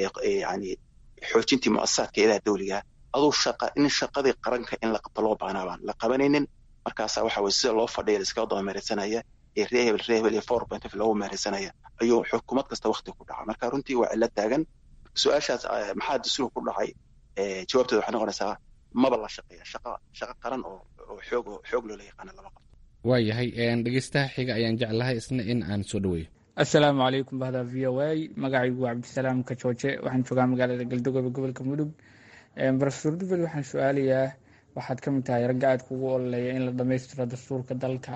yani xoojintii muasasaadka ilaha dawliga aduu shaqa in shaqadii qaranka in la qabto loo baanaa baan la qabanaynin markaasa waxa weye sida loo fadhiya laiskaga daba meeraysanaya ee ree hebel ree hebel iyo four point of loogu meeraysanaya ayuu xukuumad kasta wakti ku dhaca marka runtii waa cilo taagan su-aashaas maxaa dastuurka ku dhacay jawaabteeda waxay noqonaysaa maba la shaqeeya shaqa shaqo qaran oo oo xoog xoog loola yaqaana lama qabto waayahay dhegeystaha xiga ayaan jeclahay isna in aan soo dhaweeyo assalaamu calaykum bahda v o a magacaygu waa cabdisalaam kajooje waxaan joogaa magaalada galdogobe gobolka mudug rofesor dubel waxaan su-aalayaa waxaad ka mid tahay ragga aad kugu ololeeya in la dhammaystiro dastuurka dalka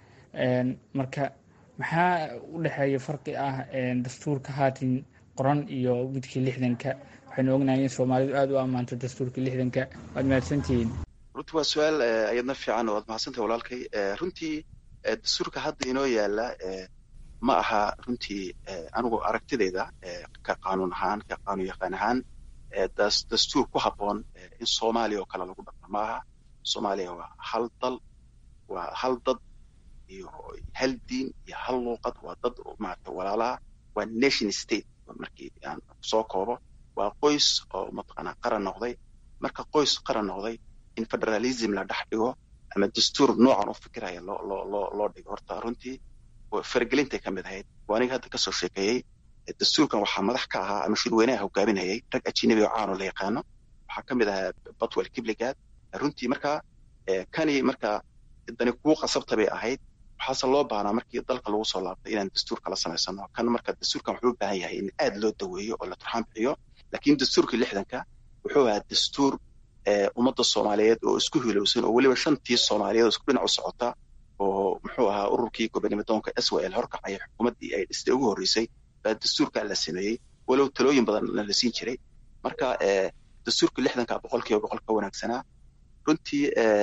marka maxaa u dhexeeya farqi ah dastuurka haatan qoran iyo midkii lixdanka waxaynu ognahay in soomaalidu aada u ammaanto dastuurka lixdanka waad mahadsantihiin runtii waa su-aal ayadna fiican waad mahadsantahay walaalkay runtii dastuurka hadda inoo yaala ma aha runtii anigu aragtidayda ka qaanuun ahaan ka qaanuun yaqaan ahaan dastuur ku habboon in soomaaliya oo kale lagu dhaqmo ma aha soomaaliya waa hal dal waa hal dad iyo hal diin iyo hal luuqad waa dad maarata walaalaha waa nation state markii aan soo koobo waa qoys oo mataqaanaa qaran noqday marka qoys qaran noqday in federalism la dhex dhigo ama dastuur noocan u fikiraya loo loo loo loo dhigo horta runtii faragelintay ka mid ahayd waa aniga hadda kasoo sheekeeyey dastuurkan waxaa madax ka ahaa ama shirweynaha hogaaminayay rag ajinabi oo caano la yaqaano waxaa ka mid ahaa batwell kibligaad runtii marka kani marka dani kuu qasabta bay ahayd waxaase loo baahnaa markii dalka lagu soo laabtay inaan dastuurka la samaysano kan marka dastuurkan wuxuu u baahan yahay in aad loo daweeyo oo la turxaan bixiyo laakiin dastuurkii lixdanka wuxuu ahaa dastuur ummadda soomaaliyeed oo isku hilowsan oo weliba shantii soomaaliyeed oo isku dhinac u socota oo muxuu ahaa ururkii gobonimodoonka s w l horkacaya xukuumaddii ay dhistay ugu horreysay baa dastuurkaa la sameeyey walow talooyin badanna la siin jiray marka dastuurka lixdanka boqolkiiba boqol ka wanaagsanaa runtii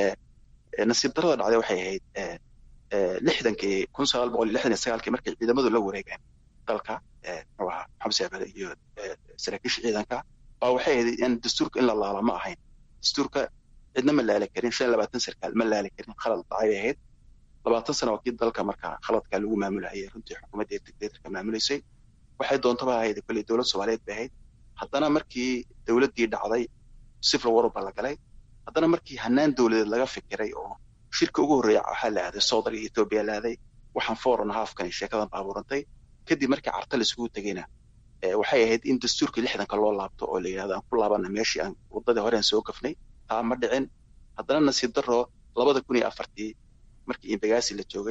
nasiib darada dhacday waxay ahayd lixdankii kun sagaal boqol iyo lixdan iyo sagaalkii markay ciidamadu la wareegeen dalka muxuu ahaa maxamed saabale iyo saraakiisha ciidanka baa waxay ahayd in dastuurka in la laala ma ahayn dastuurka cidna ma laali karin shan iyo labaatan sarkaal ma laali karin khalad dhacay bay ahayd labaatan sana waa kii dalka marka khaladka lagu maamulahayay runtii xukuumadda dictatorka maamulaysay waxay doontaba ahayd kolley dowlad soomaaliyeed bay ahayd haddana markii dowladdii dhacday civil war baa la galay haddana markii hanaan dowladeed laga fikiray oo shirka ugu horreeya waxaa la aaday soodal iyo etoobiya la aaday waxaan foreign halfkan sheekadan baabuurantay kadib markii carta la isugu tegeyna waxay ahayd in dastuurkii lixdanka loo laabto oo la yidhahdo aan ku laabana meeshii aan waddadii hore aan soo gafnay taa ma dhicin haddana nasiib darro labada kun iyo afartii markii imbagaasi la joogay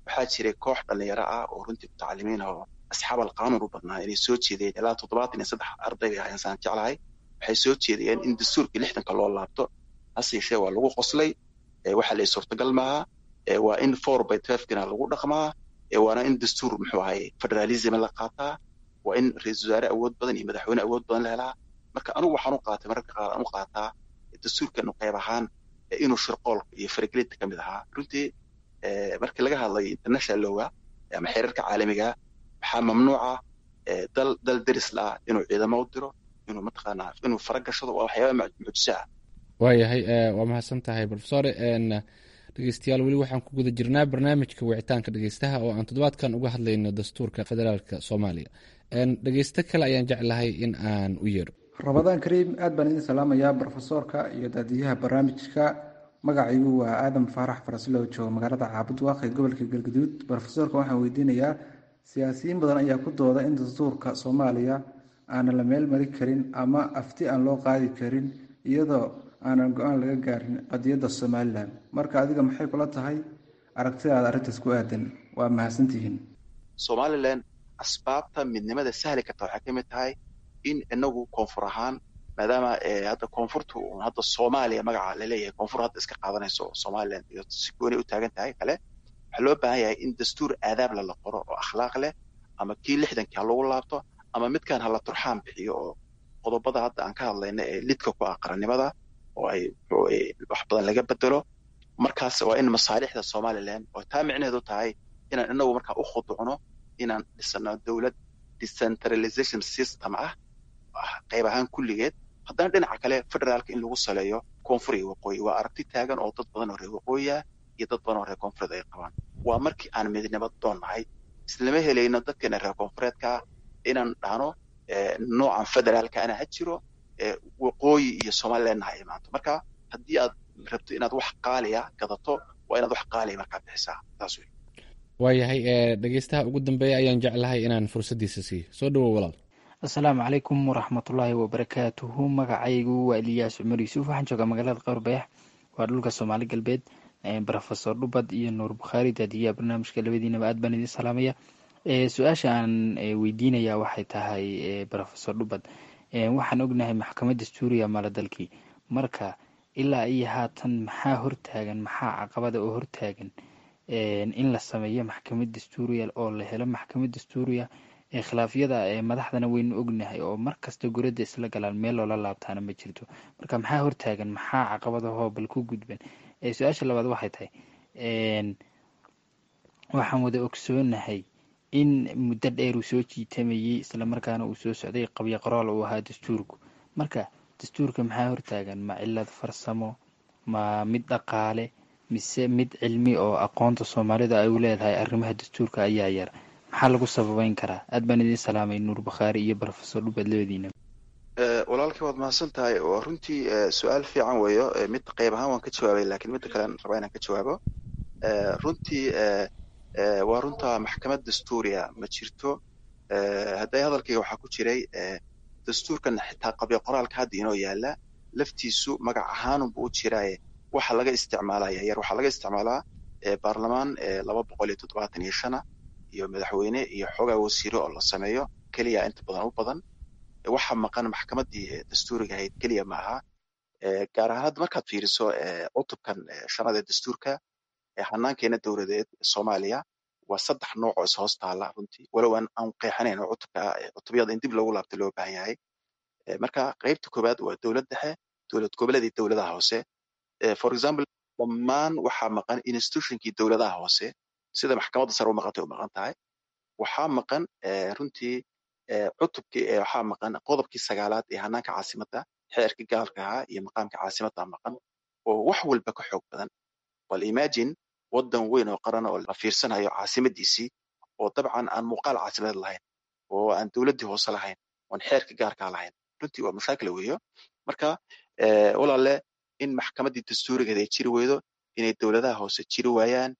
waxaa jiray koox dhalinyaro ah oo runtii mutacalimiin oo asxaab alqaanuun u badnaa inay soo jeedeen ilaa toddobaatan iyo saddex arday bay ahayn saan jeclahay waxay soo jeedayeen in dastuurkii lixdanka loo laabto hase yeeshee waa lagu qoslay waxa la suurtagal maaha waa in four by twelvekina lagu dhaqmaa waana in dastuur muxuu ahay federalism la qaataa waa in ra-iisul wasaare awood badan iyo madaxweyne awood badan la helaa marka anigu waxaan u qaatay mararka qaar aan u qaataa dastuurkeenu qayb ahaan inuu shirqoolka iyo faragelinta ka mid ahaa runtii markii laga hadlayo international lowga ama xeerarka caalamiga waxaa mamnuuca dal dal deris la ah inuu ciidamo u diro inuu mataqaanaa inuu fara gashado waa waxyaaba mucjiso ah waayahay waa mahadsan tahay profesore dhegeystayaal weli waxaan ku guda jirnaa barnaamijka wicitaanka dhegeystaha oo aan toddobaadkan uga hadlayno dastuurka federaalka soomaaliya dhegeysto kale ayaan jeclahay in aan u yeero ramadaan kariim aad baan idin salaamayaa brofesoorka iyo daadiyaha barnaamijka magacaygu waa aadam faarax farasilo jooga magaalada caabud waaq ee gobolka galgaduud brofesoorka waxaan weydiinayaa siyaasiyiin badan ayaa ku dooda in dastuurka soomaaliya aanan la meel mari karin ama afti aan loo qaadi karin iyadoo aanan go-aan laga gaarin qadiyadda somalilan marka adiga maxay kula tahay aragtidaada arrintaas ku aadan waa mahadsantihiin somalilan asbaabta midnimada sahli karta waxay ka mid tahay in inagu koonfur ahaan maadaama hadda koonfurtu hadda soomaaliya magaca laleeyahay koonfur hadda iska qaadanayso somalilan iyo si gooni u taagan tahay kale waxaa loo baahan yahay in dastuur aadaabla la qoro oo akhlaaq leh ama kii lixdankii ha lagu laabto ama midkaan hala turxaan bixiyo oo qodobada hadda aan ka hadlayna ee lidka ku ah qarannimada oo ay wax badan laga bedelo markaas waa in masaalixda somalilan oo taa micnaheedu tahay inaan inagu markaa u khuducno inaan dhisano dowlad decentralization system ah qayb ahaan kulligeed haddana dhinaca kale federaalka in lagu saleeyo koonfur iyo waqooyi waa aragti taagan oo dad badan oo reer waqooyiah iyo dad badan oo reer koonfureed ay qabaan waa markii aan midnimo doonnahay islama helayno dadkeena reer koonfureedka inaan dhahno noocan federaalka ana ha jiro waqooyi iyo somalilandna ha imaanto marka haddii aad rabto inaad wax qaaliya gadato waa inaad wax qaaliya markaa bixisaa taas wey waayahay dhegeystaha ugu dambeeya ayaan jeclahay inaan fursaddiisa siiyo soo dhawow walaal asalaamu calaykum waraxmatullaahi wabarakaatuhu magacaygu waa eliyaas cumar yuusuf waxaan joogaa magaalada qowrbayax waa dhulka soomaali galbeed rofesor dhubad iyo nuur bukhaari daadiyaha barnaamijka labadiinaba aad baan idin salaamaya su-aasha aan weydiinaya waxay tahay rofesor dhubad waxaan ognahay maxkamad dastuuriya maaladalkii marka ilaa iyo haatan maxaa hortaagan maxaa caqabada oo hortaagan in la sameeyo maxkamad dastuuriya oo la helo maxkamad dastuuriya khilaafyada madaxdana waynu ognahay oo markasta gurada isla galaan meel loola laabtaana ma jirto marka maxaa hortaagan maxaa caqabadahoo bal ku gudban su-aasha labaad waxay tahay waxaan wada ogsoonahay in muddo dheer uu soo jiitamayey islamarkaana uu soo socday qabyo qoraal uu ahaa dastuurku marka dastuurka maxaa hortaagan ma cilad farsamo ma mid dhaqaale mise mid cilmi oo aqoonta soomaalida ay u leedahay arrimaha dastuurka ayaa yar maxaa lagu sababeyn karaa aad baan idin salaamay nuur bakhaari iyo rofesor dhubad labadiina walaalkii waad mahadsan tahay waa runtii su-aal fiican weeyo mid qayb ahaan waan ka jawaabay lakiin midda kalean rabaa inaan ka jawaabo runtii waa runta maxkamad dastuuriya ma jirto hadday hadalkayga waxaa ku jiray dastuurkan xitaa qabyo qoraalka hadda inoo yaala laftiisu magac ahaanunbu u jiraaye waxa laga isticmaalaya yar waxaa laga isticmaalaa baarlamaan laba boqol iyo toddobaatan iyo shana iyo madaxweyne iyo xoogaa wasiiro oo la sameeyo keliya inta badan u badan waxa maqan maxkamaddii dastuuriga ahayd keliya ma aha gaar ahaan hadda markaad fiiriso cutubkan shanada dastuurka hanaankeena dowladeed soomaaliya waa saddex nooc oo ishoos taala runtii walow aan aan qeexanayn oo cutubka cutubyada in dib loogu laabta loo baahan yahay marka qaybta koowaad waa dowlad dhexe dowlad goboleed iyo dowladaha hoose for example dhammaan waxaa maqan institutionkii dowladaha hoose sida maxkamadda sare u maqantay u maqan tahay waxaa maqan runtii cutubkii waxaa maqan qodobkii sagaalaad ee hanaanka caasimadda xeerkii gaalka ahaa iyo maqaamka caasimadda maqan oo wax walba ka xoog badan bal imagine waddan weyn oo qaran oo la fiirsanayo caasimadiisii oo dabcan aan muuqaal caasimadeed lahayn oo aan dowladdii hoose lahayn oon xeerka gaarkaa lahayn runtii waa mashaakil weeyo marka walaale in maxkamaddii dastuurigeed ay jiri weydo inay dowladaha hoose jiri waayaan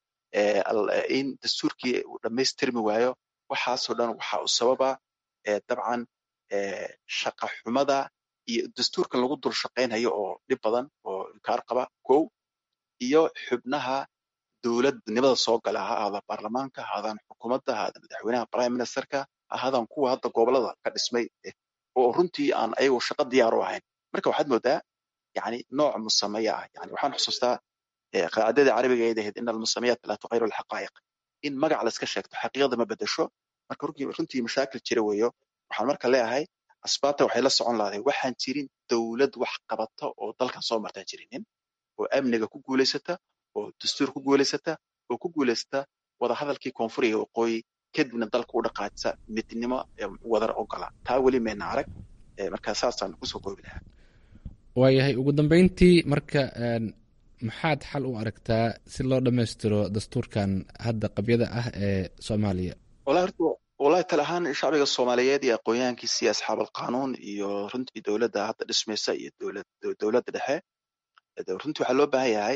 in dastuurkii uu dhammaystirmi waayo waxaasoo dhan waxa u sababa dabcan shaqa xumada iyo dastuurkan lagu dul shaqaynhayo oo dhib badan oo inkaar qaba kow iyo xubnaha dowladnimada soo gala ha ahaada baarlamaanka ha ahaadaan xukuumadda ha ahaada madaxweynaha prime ministerka ha ahaadaan kuwa hadda gobolada ka dhismay oo runtii aan ayagu shaqo diyaar u ahayn marka waxaad moodaa yani nooc musameya ah yani waxaan xusuustaa qaacidadii carabiga ay ahayd in almusamayaat laa tuqayru alxaqaa'iq in magac layska sheegto xaqiiqada ma bedesho marka runtii mashaakil jira weeyo waxaan marka leeyahay asbaabta waxay la socon lahday waxaan jirin dowlad wax qabata oo dalkan soo martaan jirinin oo amniga ku guulaysata oo dastuur ku guulaysata oo ku guulaysata wadahadalkii koonfur iyo waqooyi kadibna dalka u dhaqaajisa midnimo wadar ogola taa weli mayna arag marka saasaan kusoo koobi lahaa waayahay ugu dambeyntii marka maxaad xal u aragtaa si loo dhammaystiro dastuurkan hadda qabyada ah ee soomaaliya wallahi horta wallahi tal ahaan shacbiga soomaaliyeed iyo aqoonyahankiisa iyo asxaab alqanuun iyo runtii dowladda hadda dhismaysa iyo dowlad dowladda dhexe runtii waxaa loo baahan yahay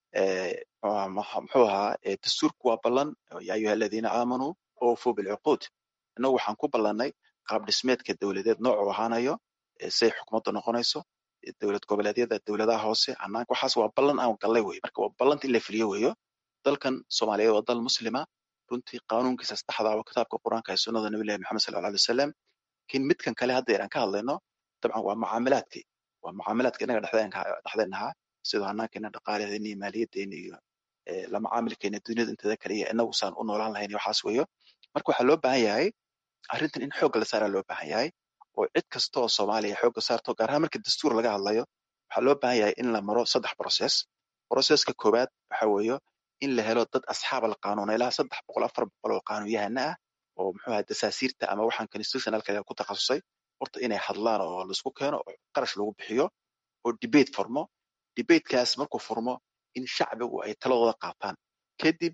muxuu ahaa dastuurku waa ballan ya ayuha aladiina aamanuu oofuu bilcuquud innagu waxaan ku ballannay qaab dhismeedka dowladeed noocuu ahaanayo say xukuumadda noqonayso dowlad goboleedyada dowladaha hoose hanaanka waxaas waa ballan aan gallay wey marka waa ballanta in la fuliyo weeyo dalkan soomaaliyeed waa dal muslima runtii qaanuunkiisa saddexda waa kitaabka qur-aanka ee sunnada nabilahi maxamed sal alla alay wasalam lakin midkan kale hadda aan ka hadlayno dabcan waa mucaamilaadkii waa mucaamilaadka innaga dhexdeen ahaa sidoo hanaankeena dhaqaaladeena iyo maaliyadeena iyo la macaamilkeena duniyada inteeda kale iyo inagu saan u noolaan lahayn iyo waxaas weeyo marka waxaa loo baahan yahay arrintan in xoogga la saaraa loo baahan yahay oo cid kasta oo soomaaliya xoogga saarto gaar ahaan marka dastuur laga hadlayo waxaa loo baahan yahay in la maro saddex process processka koowaad waxa weeyo in la helo dad asxaab alqaanuun ilaa saddex boqol afar boqol oo qaanuunyahana ah oo muxuu ahaa dasaasiirta ama waxaan constitutionalka ku takhasusay horta inay hadlaan oo laisku keeno oo qarash lagu bixiyo oo debate furmo debatekaas markuu furmo in shacbigu ay taladooda qaataan kadib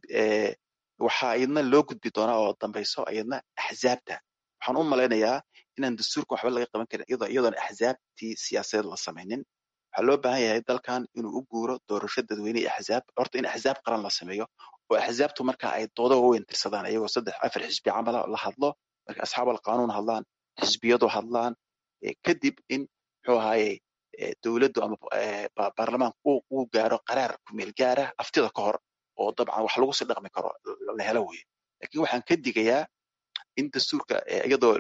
waxaa iyadna loo gudbi doonaa oo dambayso iyadna axzaabta waxaan u malaynayaa inaan dastuurka waxba laga qaban karin iyadoon axzaabtii siyaasadeed la samaynin waxaa loo baahan yahay dalkan inuu u guuro doorasho dadweyne iyo axzaab horta in axzaab qaran la sameeyo oo axzaabtu marka ay dooda waaweyn tirsadaan iyagoo saddex afar xisbi camala la hadlo marka asxaab alqaanuun hadlaan xisbiyadu hadlaan kadib in muxuu ahaaye dowladdu ama baarlamaanku uu gaaro qaraar kumeel gaara aftida ka hor oo dabcan wax lagu sii dhaqmi karo la helo weye lakin waxaan ka digayaa in dastuurka iyadoo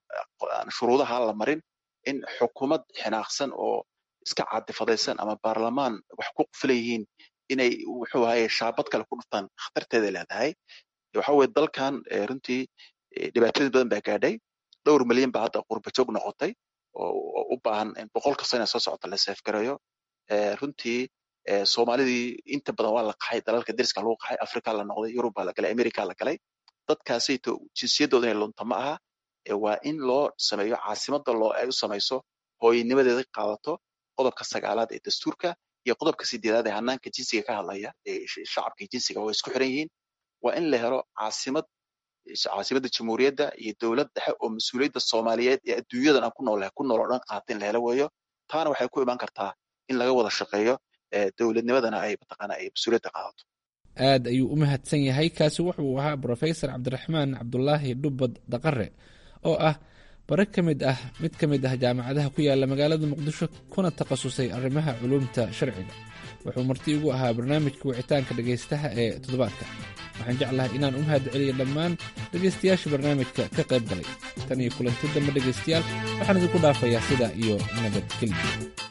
aan shuruudaha la marin in xukuumad xinaaqsan oo iska caadifadaysan ama baarlamaan wax ku qufilan yihiin inay wuxuu ahaye shaabad kale ku dhuftaan khatarteeda leedahay waxa weye dalkan runtii dhibaatooyin badan baa gaadhay dhowr milyan baa hadda qurbajoog noqotay oo u baahan in boqolka sano soo socota la seefgareeyo runtii soomaalidii inta badan waa la qaxay dalalka deriska lagu qaxay africa la noqday yurub baa la galay america la galay dadkaasayto jinsiyadooda inay lunta ma aha waa in loo sameeyo caasimada loo ay u samayso hooyanimadeeda qaadato qodobka sagaalaad ee dastuurka iyo qodobka sideedaad ee hanaanka jinsiga ka hadlaya ee shacabka jinsiga way isku xiran yihiin waa in la helo caasimad caasimadda jamhuuriyadda iyo dowlad dhexe oo mas-uuliyadda soomaaliyeed ee adduunyadan aan ku noolahay ku nool oo dhan qaata in la helo weeyo taana waxay ku imaan kartaa in laga wada shaqeeyo dowladnimadana ay mataqaana ay mas-uuliyadda qaadato aad ayuu u mahadsan yahay kaasi wuxuu ahaa brofesor cabdiraxmaan cabdulaahi dhubad daqare oo ah bare ka mid ah mid ka mid ah jaamacadaha ku yaala magaalada muqdisho kuna takhasusay arrimaha culuumta sharciga wuxuu marti igu ahaa barnaamijka wicitaanka dhegaystaha ee toddobaadka waxaan jeclahay inaan u mahad celiyo dhammaan dhegaystayaasha barnaamijka ka qayb galay tan iyo kulanti dambe dhegaystayaal waxaan idinku dhaafayaa sidaa iyo nabadgelyo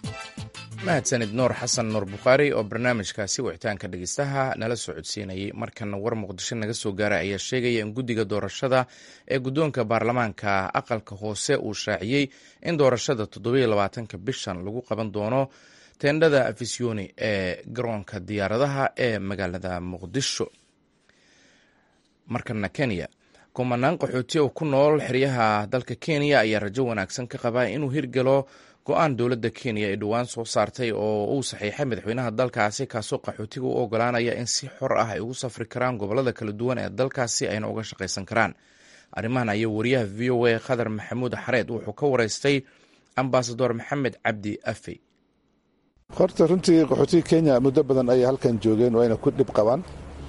mahadsanid nuur xasan nuur bukhaari oo barnaamijkaasi wicitaanka dhegeystaha nala soo codsiinayay markana war muqdisho naga soo gaaray ayaa sheegaya in guddiga doorashada ee guddoonka baarlamaanka aqalka hoose uu shaaciyey in doorashada toddobiyo labaatanka bishan lagu qaban doono teendhada afisyooni ee garoonka diyaaradaha ee magaalada muqdisho markana kenya kumanaan qaxooti oo ku nool xeryaha dalka kenya ayaa rajo wanaagsan ka qabaa inuu hirgalo go-aan dowladda kenya ay dhowaan soo saartay oo uu saxiixay madaxweynaha dalkaasi kaasoo qaxootiga u ogolaanaya in si xor ah ay ugu safri karaan gobolada kala duwan ee dalkaasi ayna uga shaqaysan karaan arrimahan ayaa wariyaha v o a khadar maxamuud xareed wuxuu ka wareystay ambasador maxamed cabdi afey horta runtii qaxootiga kenya muddo badan ayay halkan joogeen oo ayna ku dhib qabaan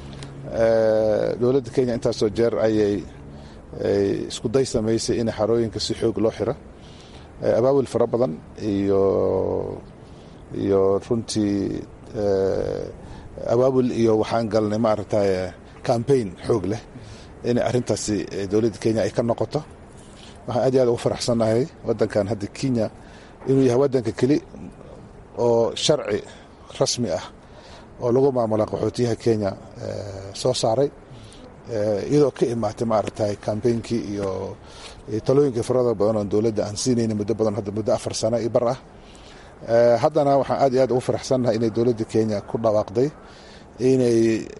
dowladda kenya intaasoo jeer ayay iskuday samaysay in xarooyinka si xoog loo xiro abaawil fara badan iyo iyo runtii abaabul iyo waxaan galnay maaragtay cambaign xoog leh inay arrintaasi dowladda kenya ay ka noqoto waxaan aad iyo aad ugu faraxsannahay waddankan hadda kenya inuu yahay waddanka keli oo sharci rasmi ah oo lagu maamula qaxootiyaha kenya soo saaray iyadoo ka imaatay maaragtay kambeynkii iyo talooyinkii farada badan oo dowladda aan siinayna muddo badan hadda muddo afar sano iyo bar ah haddana waxaan aad iyo aad ugu faraxsannahay inay dowladda kenya ku dhawaaqday inay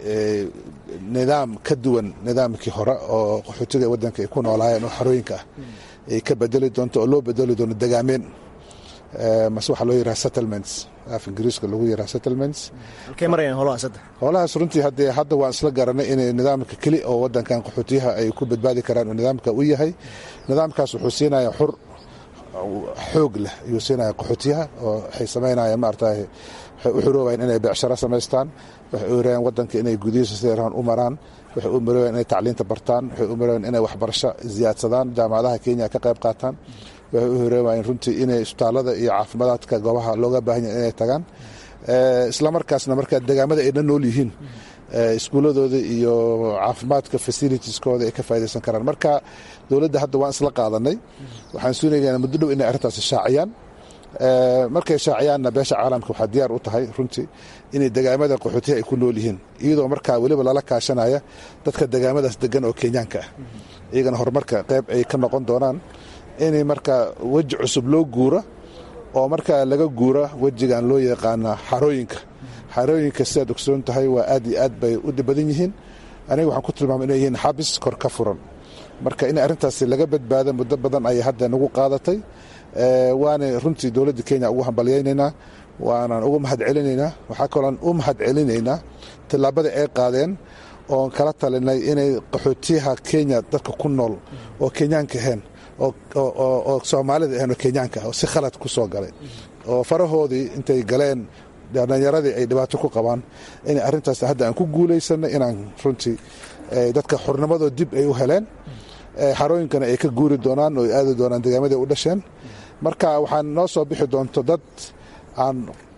nidaam ka duwan nidaamkii hore oo qaxootiga waddanka ay ku noolaayeen oo xarooyinka ah ay ka bedeli doonto oo loo bedeli doono degaameen mase waxaa loo yiraha settlements af ingiriiska lagu yiraha settlements halkay marayaan holahaas hadda howlahaas runtii haddee hadda waan isla garanay inay nidaamka keli oo waddankan qaxootiyaha ay ku badbaadi karaan oo nidaamka u yahay nidaamkaas wuxuu siinaya xur xoog leh ayuu siinaya qaxootiyaha oo waxay samaynayaan maaragtay waxay u xuroobayaan inay beecsharo samaystaan waxay u yarayaan waddanka inay gudihiisa sida rahan u maraan waxay u marooyaan inay tacliinta bartaan waxay u marooyaan inay waxbarasho ziyaadsadaan jaamacadaha kenya ka qayb qaataan waxay u horeemayeen runtii inay isbitaallada iyo caafimaadka goobaha looga baahan yahay inay tagaan islamarkaasna markaa degaamada ayna nool yihiin iskuuladooda iyo caafimaadka facilitieskooda ay ka faa'idaysan karaan marka dowladda hadda waan isla qaadanay waxaan suunaynaa muddo dhow inay arrintaasi shaaciyaan markay shaaciyaanna beesha caalamka waxaa diyaar u tahay runtii inay degaamada qaxootiha ay ku nool yihiin iyadoo markaa weliba lala kaashanaya dadka degaamadaas degan oo kenyaanka ah iyagana horumarka qayb ay ka noqon doonaan inay markaa weji cusub loo guuro oo markaa laga guura wejigan loo yaqaana xarooyinka xarooyinka sidaad ogsoon tahay waa aad iyo aad bay u badan yihiin aniga waxaan ku tilmaama inay yihiin xabis kor ka furan marka in arrintaasi laga badbaado muddo badan ayay hadda nagu qaadatay waana runtii dowladda kenya ugu hambalyaynaynaa waanaan ugu mahad celinaynaa waxaa kaloon u mahad celinaynaa tillaabadii ay qaadeen oon kala talinay inay qaxootiyaha kenya dadka ku nool oo kenyaanka ahayn oo soomaalida ahayn oo kenyaanka ah oo si khalad ku soo galay oo farahoodii intay galeen dhalinyaradii ay dhibaato ku qabaan inay arrintaas hadda aan ku guulaysanay inaan runtii dadka xurnimadoo dib ay u heleen xarooyinkana ay ka guuri doonaan oo ay aadi doonaan degaamaday u dhasheen marka waxaan noo soo bixi doonto dad aan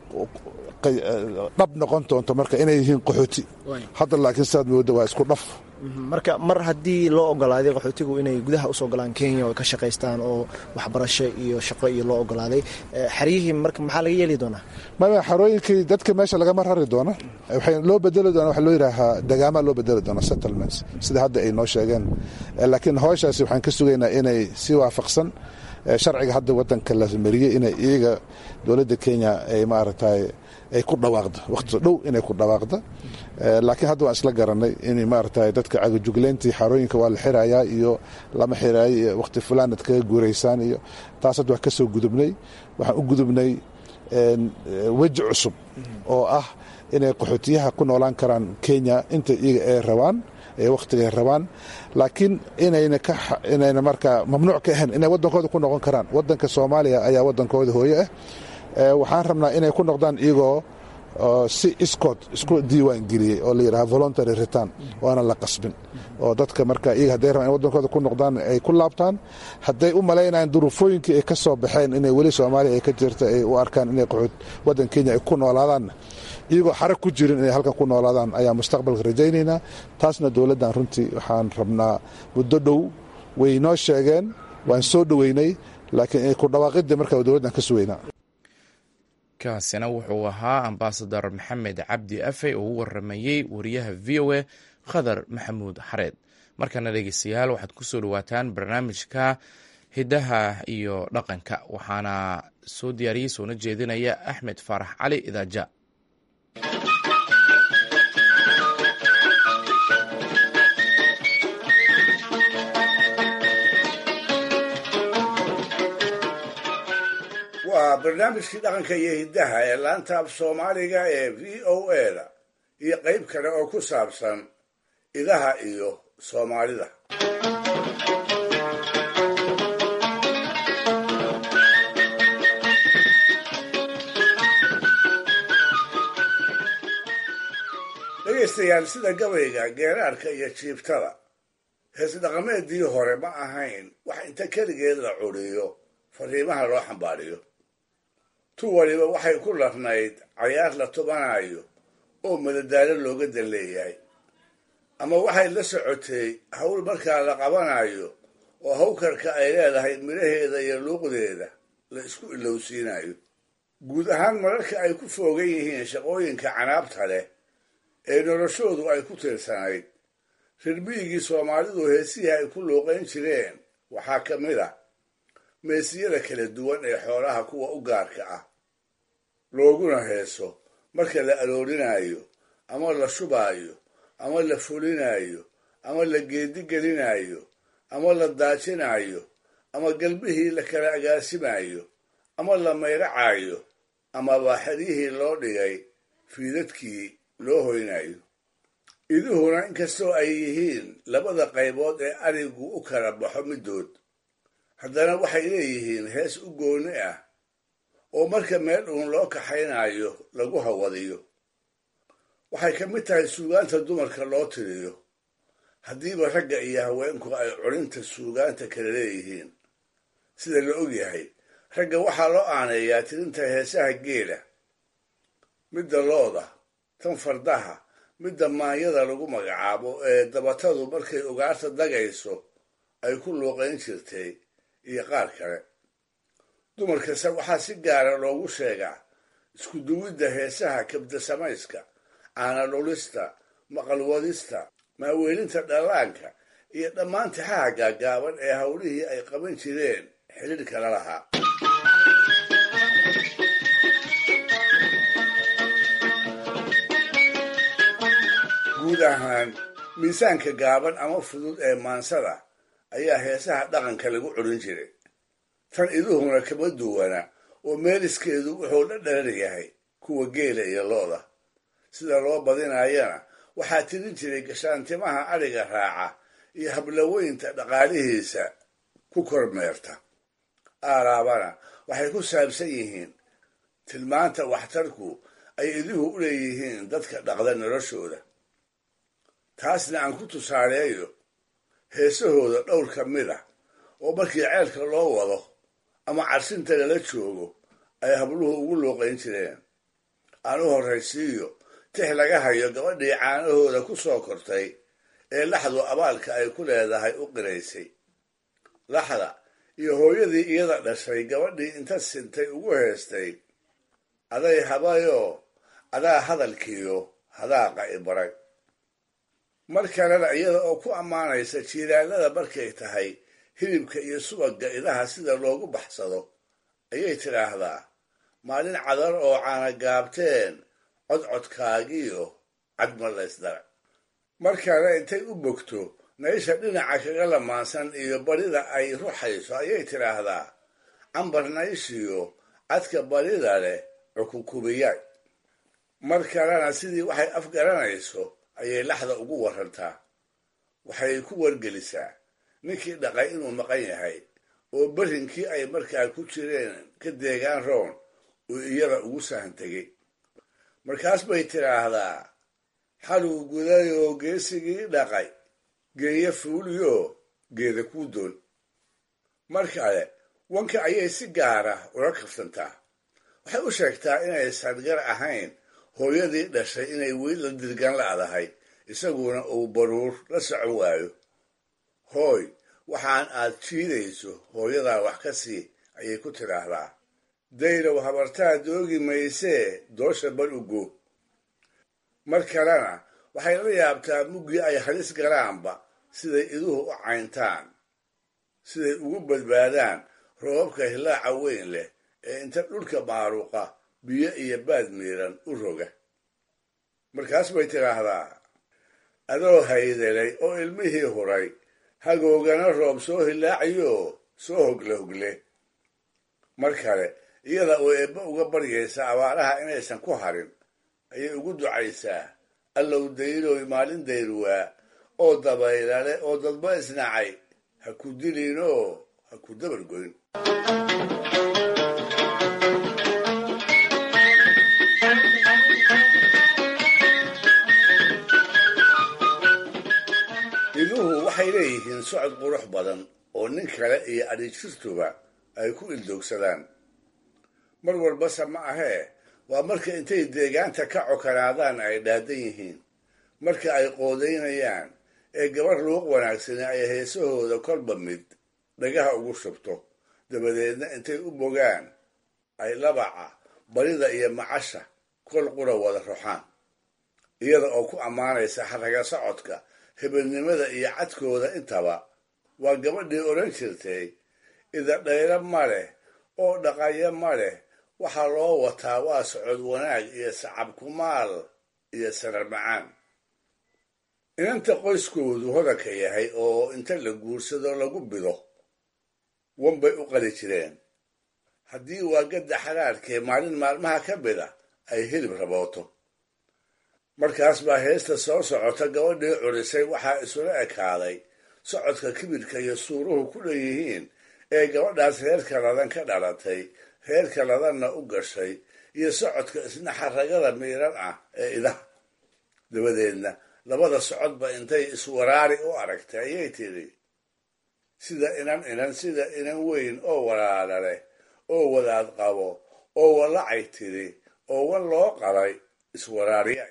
dhab noqon doonto marka inay yihiin qaxooti hadda laakiin sidaad mooda waa isku dhaf marka mar haddii loo ogolaaday qaxootigu inay gudaha usoo galaan kenya oo ka shaqaystaan oo waxbarasho iyo shaqo iyo loo ogolaaday xeryihii marka maxaa laga yeeli doonaa maya xarooyinkii dadka meesha lagama rari doona waxay loo bedeli doona waxa loo yidhaahaa degaamaa loo bedeli doona settlements sida hadda ay noo sheegeen laakiin howshaasi waxaan ka sugaynaa inay si waafaqsan sharciga hadda wadanka la mariyey inay iyaga dowladda kenya ay maaragtay ay ku dhawaaqdo waqti dhow inay ku dhawaaqdo laakiin hadda waan isla garanay in maaragtay dadka cagajugleyntii xarooyinka waa la xirayaa iyo lama xiraayo iyo waqti fulaanad kaga guuraysaan iyo taas hadda wax ka soo gudubnay waxaan u gudubnay weji cusub oo ah inay qaxootiyaha ku noolaan karaan kenya inta iyaga ay rabaan ee wakhtiga ay rabaan laakiin inayna ka inayna markaa mamnuuc ka ahayn inay waddankooda ku noqon karaan waddanka soomaaliya ayaa waddankooda hooye ah waxaan rabnaa inay ku noqdaan iyagoo si iskood isku diiwaan geliyey oo la yidhaha voluntary return waana la qasbin oo dadka marka iyaga hadday rabaan in waddankooda ku noqdaan ay ku laabtaan hadday u malaynayaan duruufooyinkii ay ka soo baxeen inay weli soomaaliya ay ka jirta ay u arkaan inay qaxood waddan kenya ay ku noolaadaanna iyagoo xarag ku jirin inay halkan ku noolaadaan ayaa mustaqbalka rajaynaynaa taasna dowladdan runtii waxaan rabnaa muddo dhow way noo sheegeen waan soo dhoweynay laakiin ku dhawaaqidii marka dowladdan ka sugaynaa kaasina wuxuu ahaa ambasador maxamed cabdi afey oo u waramayey wariyaha v o a khadar maxamuud xareed markana dhegeystayaal waxaad ku soo dhawaataan barnaamijka hiddaha iyo dhaqanka waxaana soo diyaariyey soona jeedinaya axmed faarax cali idaaja waa barnaamijkii dhaqanka iyo hiddaha ee laanta af soomaaliga ee v o a da iyo qayb kale oo ku saabsan idaha iyo soomaalida dhegaystayaal sida gabayga geeraarka iyo jiibtada hees dhaqameedii hore ma ahayn wax inta keligeed la curiyo fariimaha loo xambaariyo tu waliba waxay ku larnayd cayaar la tubanayo oo madadaalo looga dan leeyahay ama waxay la socotay hawl markaa la qabanayo oo hawkarka ay leedahay midhaheeda iyo luuqdeeda la isku ilowsiinayo guud ahaan mararka ay ku foogan yihiin shaqooyinka canaabta leh ee noloshoodu ay ku tiirsanayd rirmiyigii soomaalidu heesihii ay ku luuqayn jireen waxaa ka mid ah meesiyada kala duwan ee xoolaha kuwa u gaarka ah looguna heeso marka la aroorinayo ama la shubaayo ama la fulinayo ama la geedigelinayo ama la daajinayo ama galbihii la kala agaasimayo ama la mayracayo amaba xeryihii loo dhigay fiidadkii loo hoynayo iduhuna inkastoo ay yihiin labada qaybood ee arigu u kala baxo middood haddana waxay leeyihiin hees u gooni ah oo marka meel uun loo kaxaynayo lagu hawadiyo waxay ka mid tahay suugaanta dumarka loo tiriyo haddiiba ragga iyo haweenku ay culinta suugaanta kala leeyihiin sida la ogyahay ragga waxaa loo aaneeyaa tirinta heesaha geela midda looda tan fardaha midda maanyada lagu magacaabo ee dabatadu markay ugaarta dagayso ay ku luuqayn jirtay iyo qaar kale dumarkase waxaa si gaara loogu sheegaa isku duwidda heesaha kabda samayska caana dhulista maqalwadista maaweelinta dhallaanka iyo dhammaan tixaha gaagaaban ee hawlihii ay qaban jireen xidhiidhka la lahaa guud ahaan miisaanka gaaban ama fudud ee maansada ayaa heesaha dhaqanka lagu curin jiray tan iduhuna kama duwana oo meeliskeedu wuxuu dhadherar yahay kuwa geela iyo looda sida loo badinayana waxaa tirin jiray gashaantimaha adhiga raaca iyo hablaweynta dhaqaalihiisa ku kormeerta aaraabana waxay ku saabsan yihiin tilmaanta waxtarku ay iduhu u leeyihiin dadka dhaqda noloshooda taasna aan ku tusaaleeyo heesahooda dhowr ka mid ah oo markii ceelka loo wado ama carsinta lala joogo ay habluhu ugu luuqayn jireen aan u horraysiiyo tix laga hayo gabadhii caanahooda ku soo kortay ee laxdu abaalka ay ku leedahay u qiraysay laxda iyo hooyadii iyada dhashay gabadhii inta sintay ugu heestay aday habayoo adaa hadalkiiyo hadaaqa ibaray mar kalena iyada oo ku ammaanaysa jiilaalada markay tahay hilibka iyo subagga idaha sida loogu baxsado ayay tidhaahdaa maalin cadar oo caana gaabteen codcodkaagiyo cadma laysdara mar kale intay u bogto naysha dhinaca kaga lamaansan iyo barida ay ruxayso ayay tidhaahdaa cambar nayshiyo cadka barida leh cukunkubiyaay mar kalena sidii waxay afgaranayso ayay laxda ugu warantaa waxay ku wargelisaa ninkii dhaqay inuu maqan yahay oo berrinkii ay markaa ku jireen ka deegaan roon uu iyada ugu sahan tegey markaas bay tidhaahdaa xaluu gudayoo geesigii dhaqay geeya fuuliyo geeda kuu doon mar kale wanka ayay si gaara ula kafsantaa waxay u sheegtaa inaysan gar ahayn hooyadii dhashay inay weli la dirgan la'dahay isaguna uu baruur la socon waayo hooy waxaan aad jiidayso hooyadaa wax ka sii ayay ku tidhaahdaa daylow habartaa doogi maysee doosha bal ugo mar kalena waxay la yaabtaa muggii ay halis galaanba siday iduhu u cayntaan siday ugu badbaadaan roobabka hilaaca weyn leh ee inta dhulka maaruqa biyo iyo baad miiran u roga markaas bay tidhaahdaa adoo haydelay oo ilmihii huray hagoogana roob soo hilaacayo soo hogle hogle mar kale iyada oo eebbe uga baryaysa abaaraha inaysan ku harin ayay ugu ducaysaa allow dayloy maalin dayruwaa oo dabaylale oo dadba isnacay ha ku dilinoo ha ku dabargoyn iduhu waxay leeyihiin socod qurux badan oo nin kale iyo adhijirtuba ay ku ildoogsadaan mar walbase ma ahee waa marka intay deegaanta ka cokanaadaan ay dhaadan yihiin marka ay qoodaynayaan ee gabar luuq wanaagsani ay heesahooda kolba mid dhagaha ugu shubto dabadeedna intay u bogaan ay labaca barida iyo macasha kol qura wada ruxaan iyada oo ku ammaanaysa xaraga socodka hebelnimada iyo cadkooda intaba waa gabadhii odhan jirtay idadhayro ma leh oo dhaqayo ma leh waxaa loo wataa waa socod wanaag iyo sacab kumaal iyo sarar macaan inanta qoyskoodu hodanka yahay oo inta la guursado lagu bido wanbay u qali jireen haddii waagadda xaraarkee maalin maalmaha ka mida ay hilib rabooto markaas baa heesta soo socota gabadhii curisay waxaa isula ekaaday socodka kibirka iyo suuruhu ku dhanyihiin ee gabadhaas reerka ladan ka dhalatay reerka ladanna u gashay iyo socodka isna xaragada miiran ah ee idaha dabadeedna labada socodba intay iswaraari u aragtay ayay tidhi sida inan inan sida inan weyn oo walaala leh oo wadaad qabo oo walacay tidhi oo wan loo qalay iswaraariya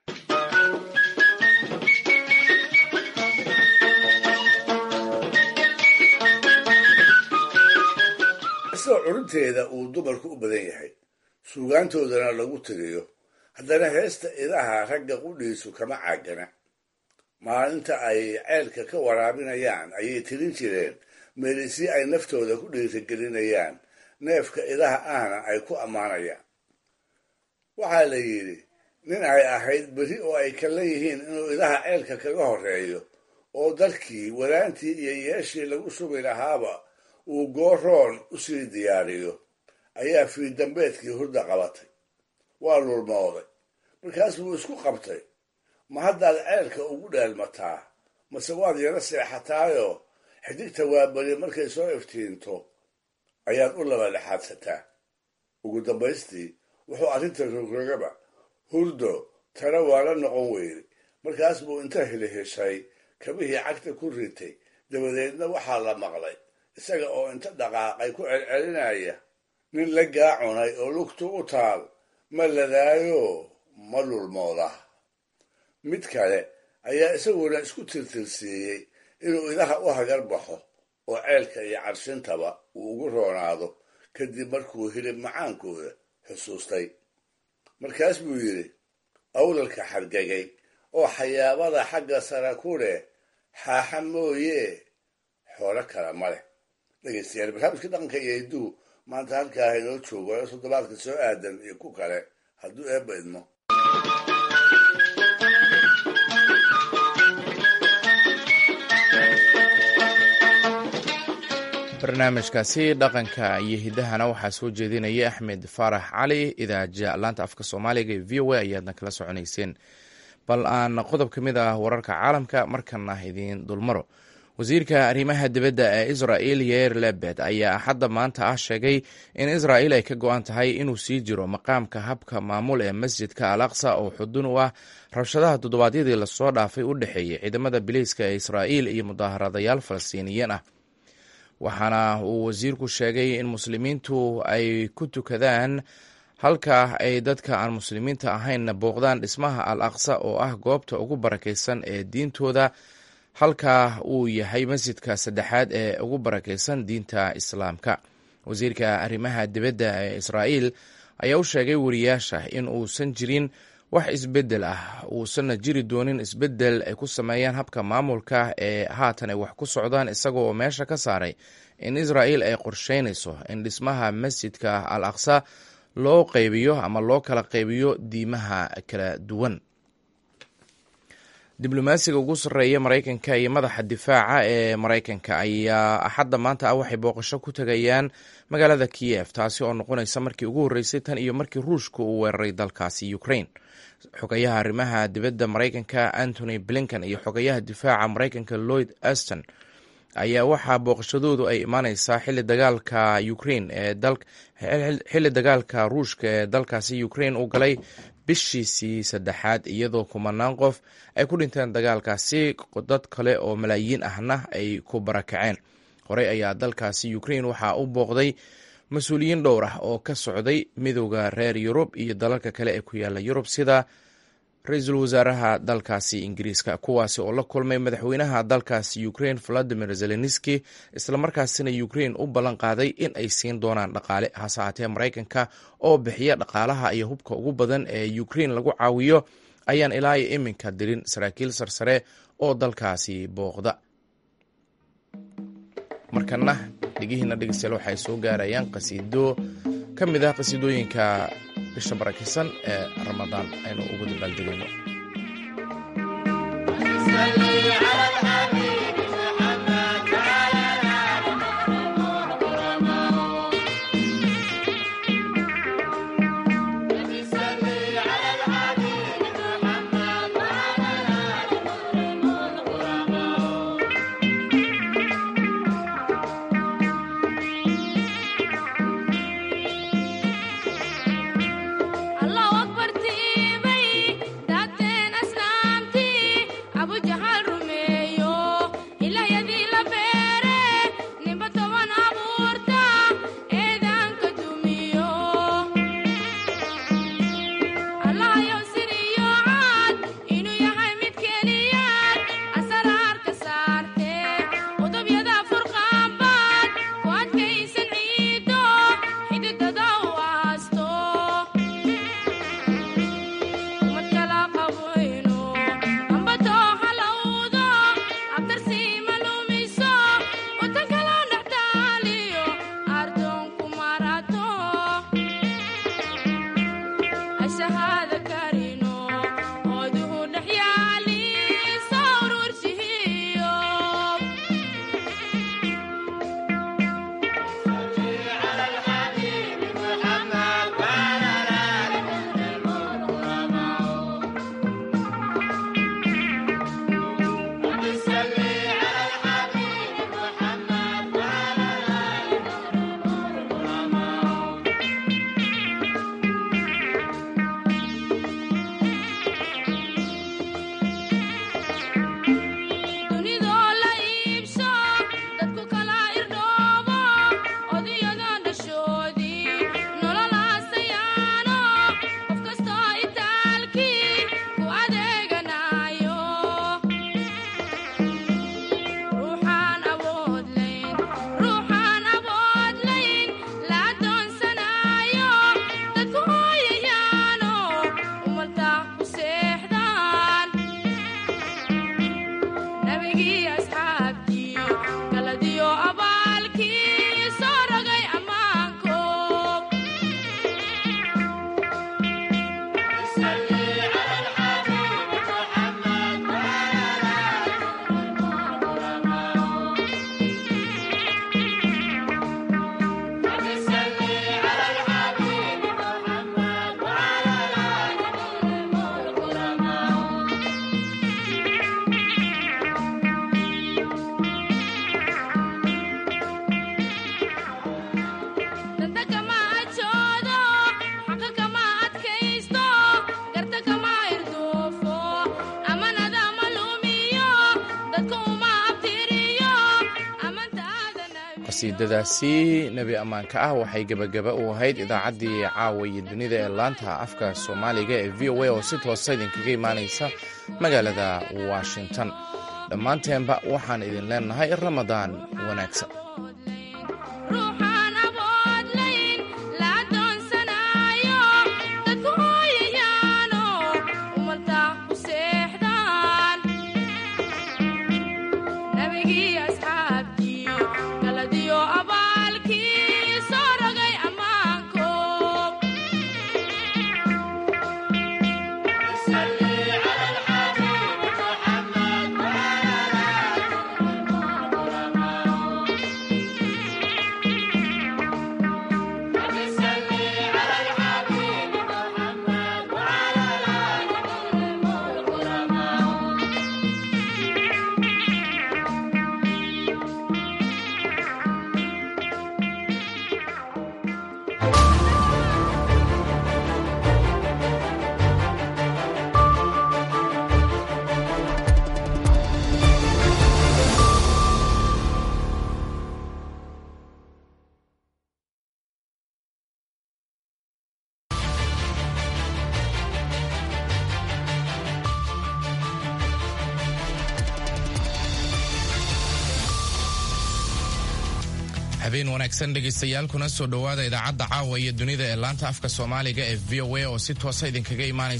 kastoo curinteeda uu dumarku u badan yahay suugaantoodana lagu tiriyo haddana heesta idaha ragga qudhiisu kama caagana maalinta ay ceelka ka waraabinayaan ayay tirin jireen meelisii ay naftooda ku dhiirigelinayaan neefka idaha ahna ay ku ammaanayaan waxaa la yidhi nin ay ahayd berri oo ay kala yihiin inuu idaha ceelka kaga horreeyo oo dalkii walaantii iyo yeeshii lagu sugi lahaaba uu gooroon u sii diyaariyo ayaa fiidambeedkii hurda qabatay waa lulmooday markaas buu isku qabtay ma haddaad ceelka ugu dheelmataa mase waad yaro seexataayoo xidigta waabari markay soo iftiinto ayaad u laba dhexaadsataa ugu dambaystii wuxuu arrinta rogrogaba hurdo tana waa la noqon weyday markaas buu inta hiliheshay kabihii cagta ku ritay dabadeedna waxaa la maqlay isaga oo inta dhaqaaqay ku celcelinaya nin la gaacunay oo lugtu u taal ma ladaayo ma lulmooda mid kale ayaa isaguna isku tirtirsiiyey inuu idaha u hagar baxo oo ceelka iyo carshintaba uu ugu roonaado kadib markuu hilib macaankooda xusuustay markaas buu yidhi awlalka xargagay oo xayaabada xagga sara ku leh xaaxa mooye xoolo kale ma leh dhegeystayaal barnaamijka dhaqanka iyo hidduhu maanta halkaa inoo joogo ee toddobaadka soo aadan iyo ku kale hadduu eebba idmo barnaamijkaasi dhaqanka iyo hiddahana waxaa soo jeedinaya axmed faarax cali idaaja laanta afka soomaaliga ee v o a ayaadna kala soconayseen bal aan qodob ka mid ah wararka caalamka markana idiin dulmaro wasiirka arrimaha dibadda ee israel yeer lebed ayaa axadda maanta ah sheegay in israel ay ka go-an tahay inuu sii jiro maqaamka habka maamul ee masjidka al aqsa oo xudun u ah rabshadaha toddobaadyadii lasoo dhaafay u dhexeeyey ciidamada biliiska ee israa'iil iyo mudaharadayaal falastiiniyiin ah waxaana uu wasiirku sheegay in muslimiintu ay ku tukadaan halka ay dadka aan muslimiinta ahaynna booqdaan dhismaha al aqsa oo ah goobta ugu barakaysan ee diintooda halka uu yahay masjidka saddexaad ee ugu barakaysan diinta islaamka wasiirka arrimaha dibadda ee israa'iil ayaa u sheegay wariyaasha in uusan jirin wax isbeddel ah uusanna jiri doonin isbeddel ay ku sameeyaan habka maamulka ee haatan ay wax ku socdaan isagoo meesha ka saaray in israa'iil ay qorsheynayso in dhismaha masjidka al aqsa loo qaybiyo ama loo kala qaybiyo diimaha kala duwan diblomaasiga ugu sarreeya maraykanka iyo madaxa difaaca ee maraykanka ayaa axadda maanta ah waxay booqasho ku tegayaan magaalada kiyef taasi oo noqonaysa markii ugu horreysay tan iyo markii ruushka uu weeraray dalkaasi ukraine xogayaha arrimaha dibadda maraykanka antony blinken iyo xogayaha difaaca maraykanka lloyd aston ayaa waxaa booqashadoodu ay imaaneysaa xili dagaalka ukraine ee xilli dagaalka ruushka ee dalkaasi ukraine uu galay bishiisii saddexaad iyadoo kumanaan qof ay ku dhinteen dagaalkaasi dad kale oo malaayiin ahna ay ku barakaceen horey ayaa dalkaasi ukraine waxaa u booqday mas-uuliyiin dhowr ah oo ka socday midowda reer yurub iyo dalalka kale ee ku yaala yurub sida ra-iisul wasaaraha dalkaasi ingiriiska kuwaasi oo la kulmay madaxweynaha dalkaasi ukrain valadimir zelenski islamarkaasina ukrain u ballan qaaday in ay siin doonaan dhaqaale hase haatee maraykanka oo bixiya dhaqaalaha iyo hubka ugu badan ee ukrain lagu caawiyo ayaan ilaa iyo iminka dirin saraakiil sarsare oo dalkaasi booqda markana dhegihiina dhegeystayaal waxay soo gaarayaan qasiido ka mid ah qasiidooyinka bisha barakisan ee ramadaan aynu ugu dabaaldegayno qasiidadaasi nebi ammaanka ah waxay gebagaba u ahayd idaacaddii caawa iyo dunida ee laanta afka soomaaliga ee v o a oo si toosa idinkaga imaanaysa magaalada washington dhammaanteenba waxaan idin leenahay ramadaan wanaagsan habeen wanaagsan dhegaystayaal kuna soo dhowaada idaacadda caawa iyo dunida ee laanta afka soomaaliga ee v o a oo si toosa idinkaga imaanaysa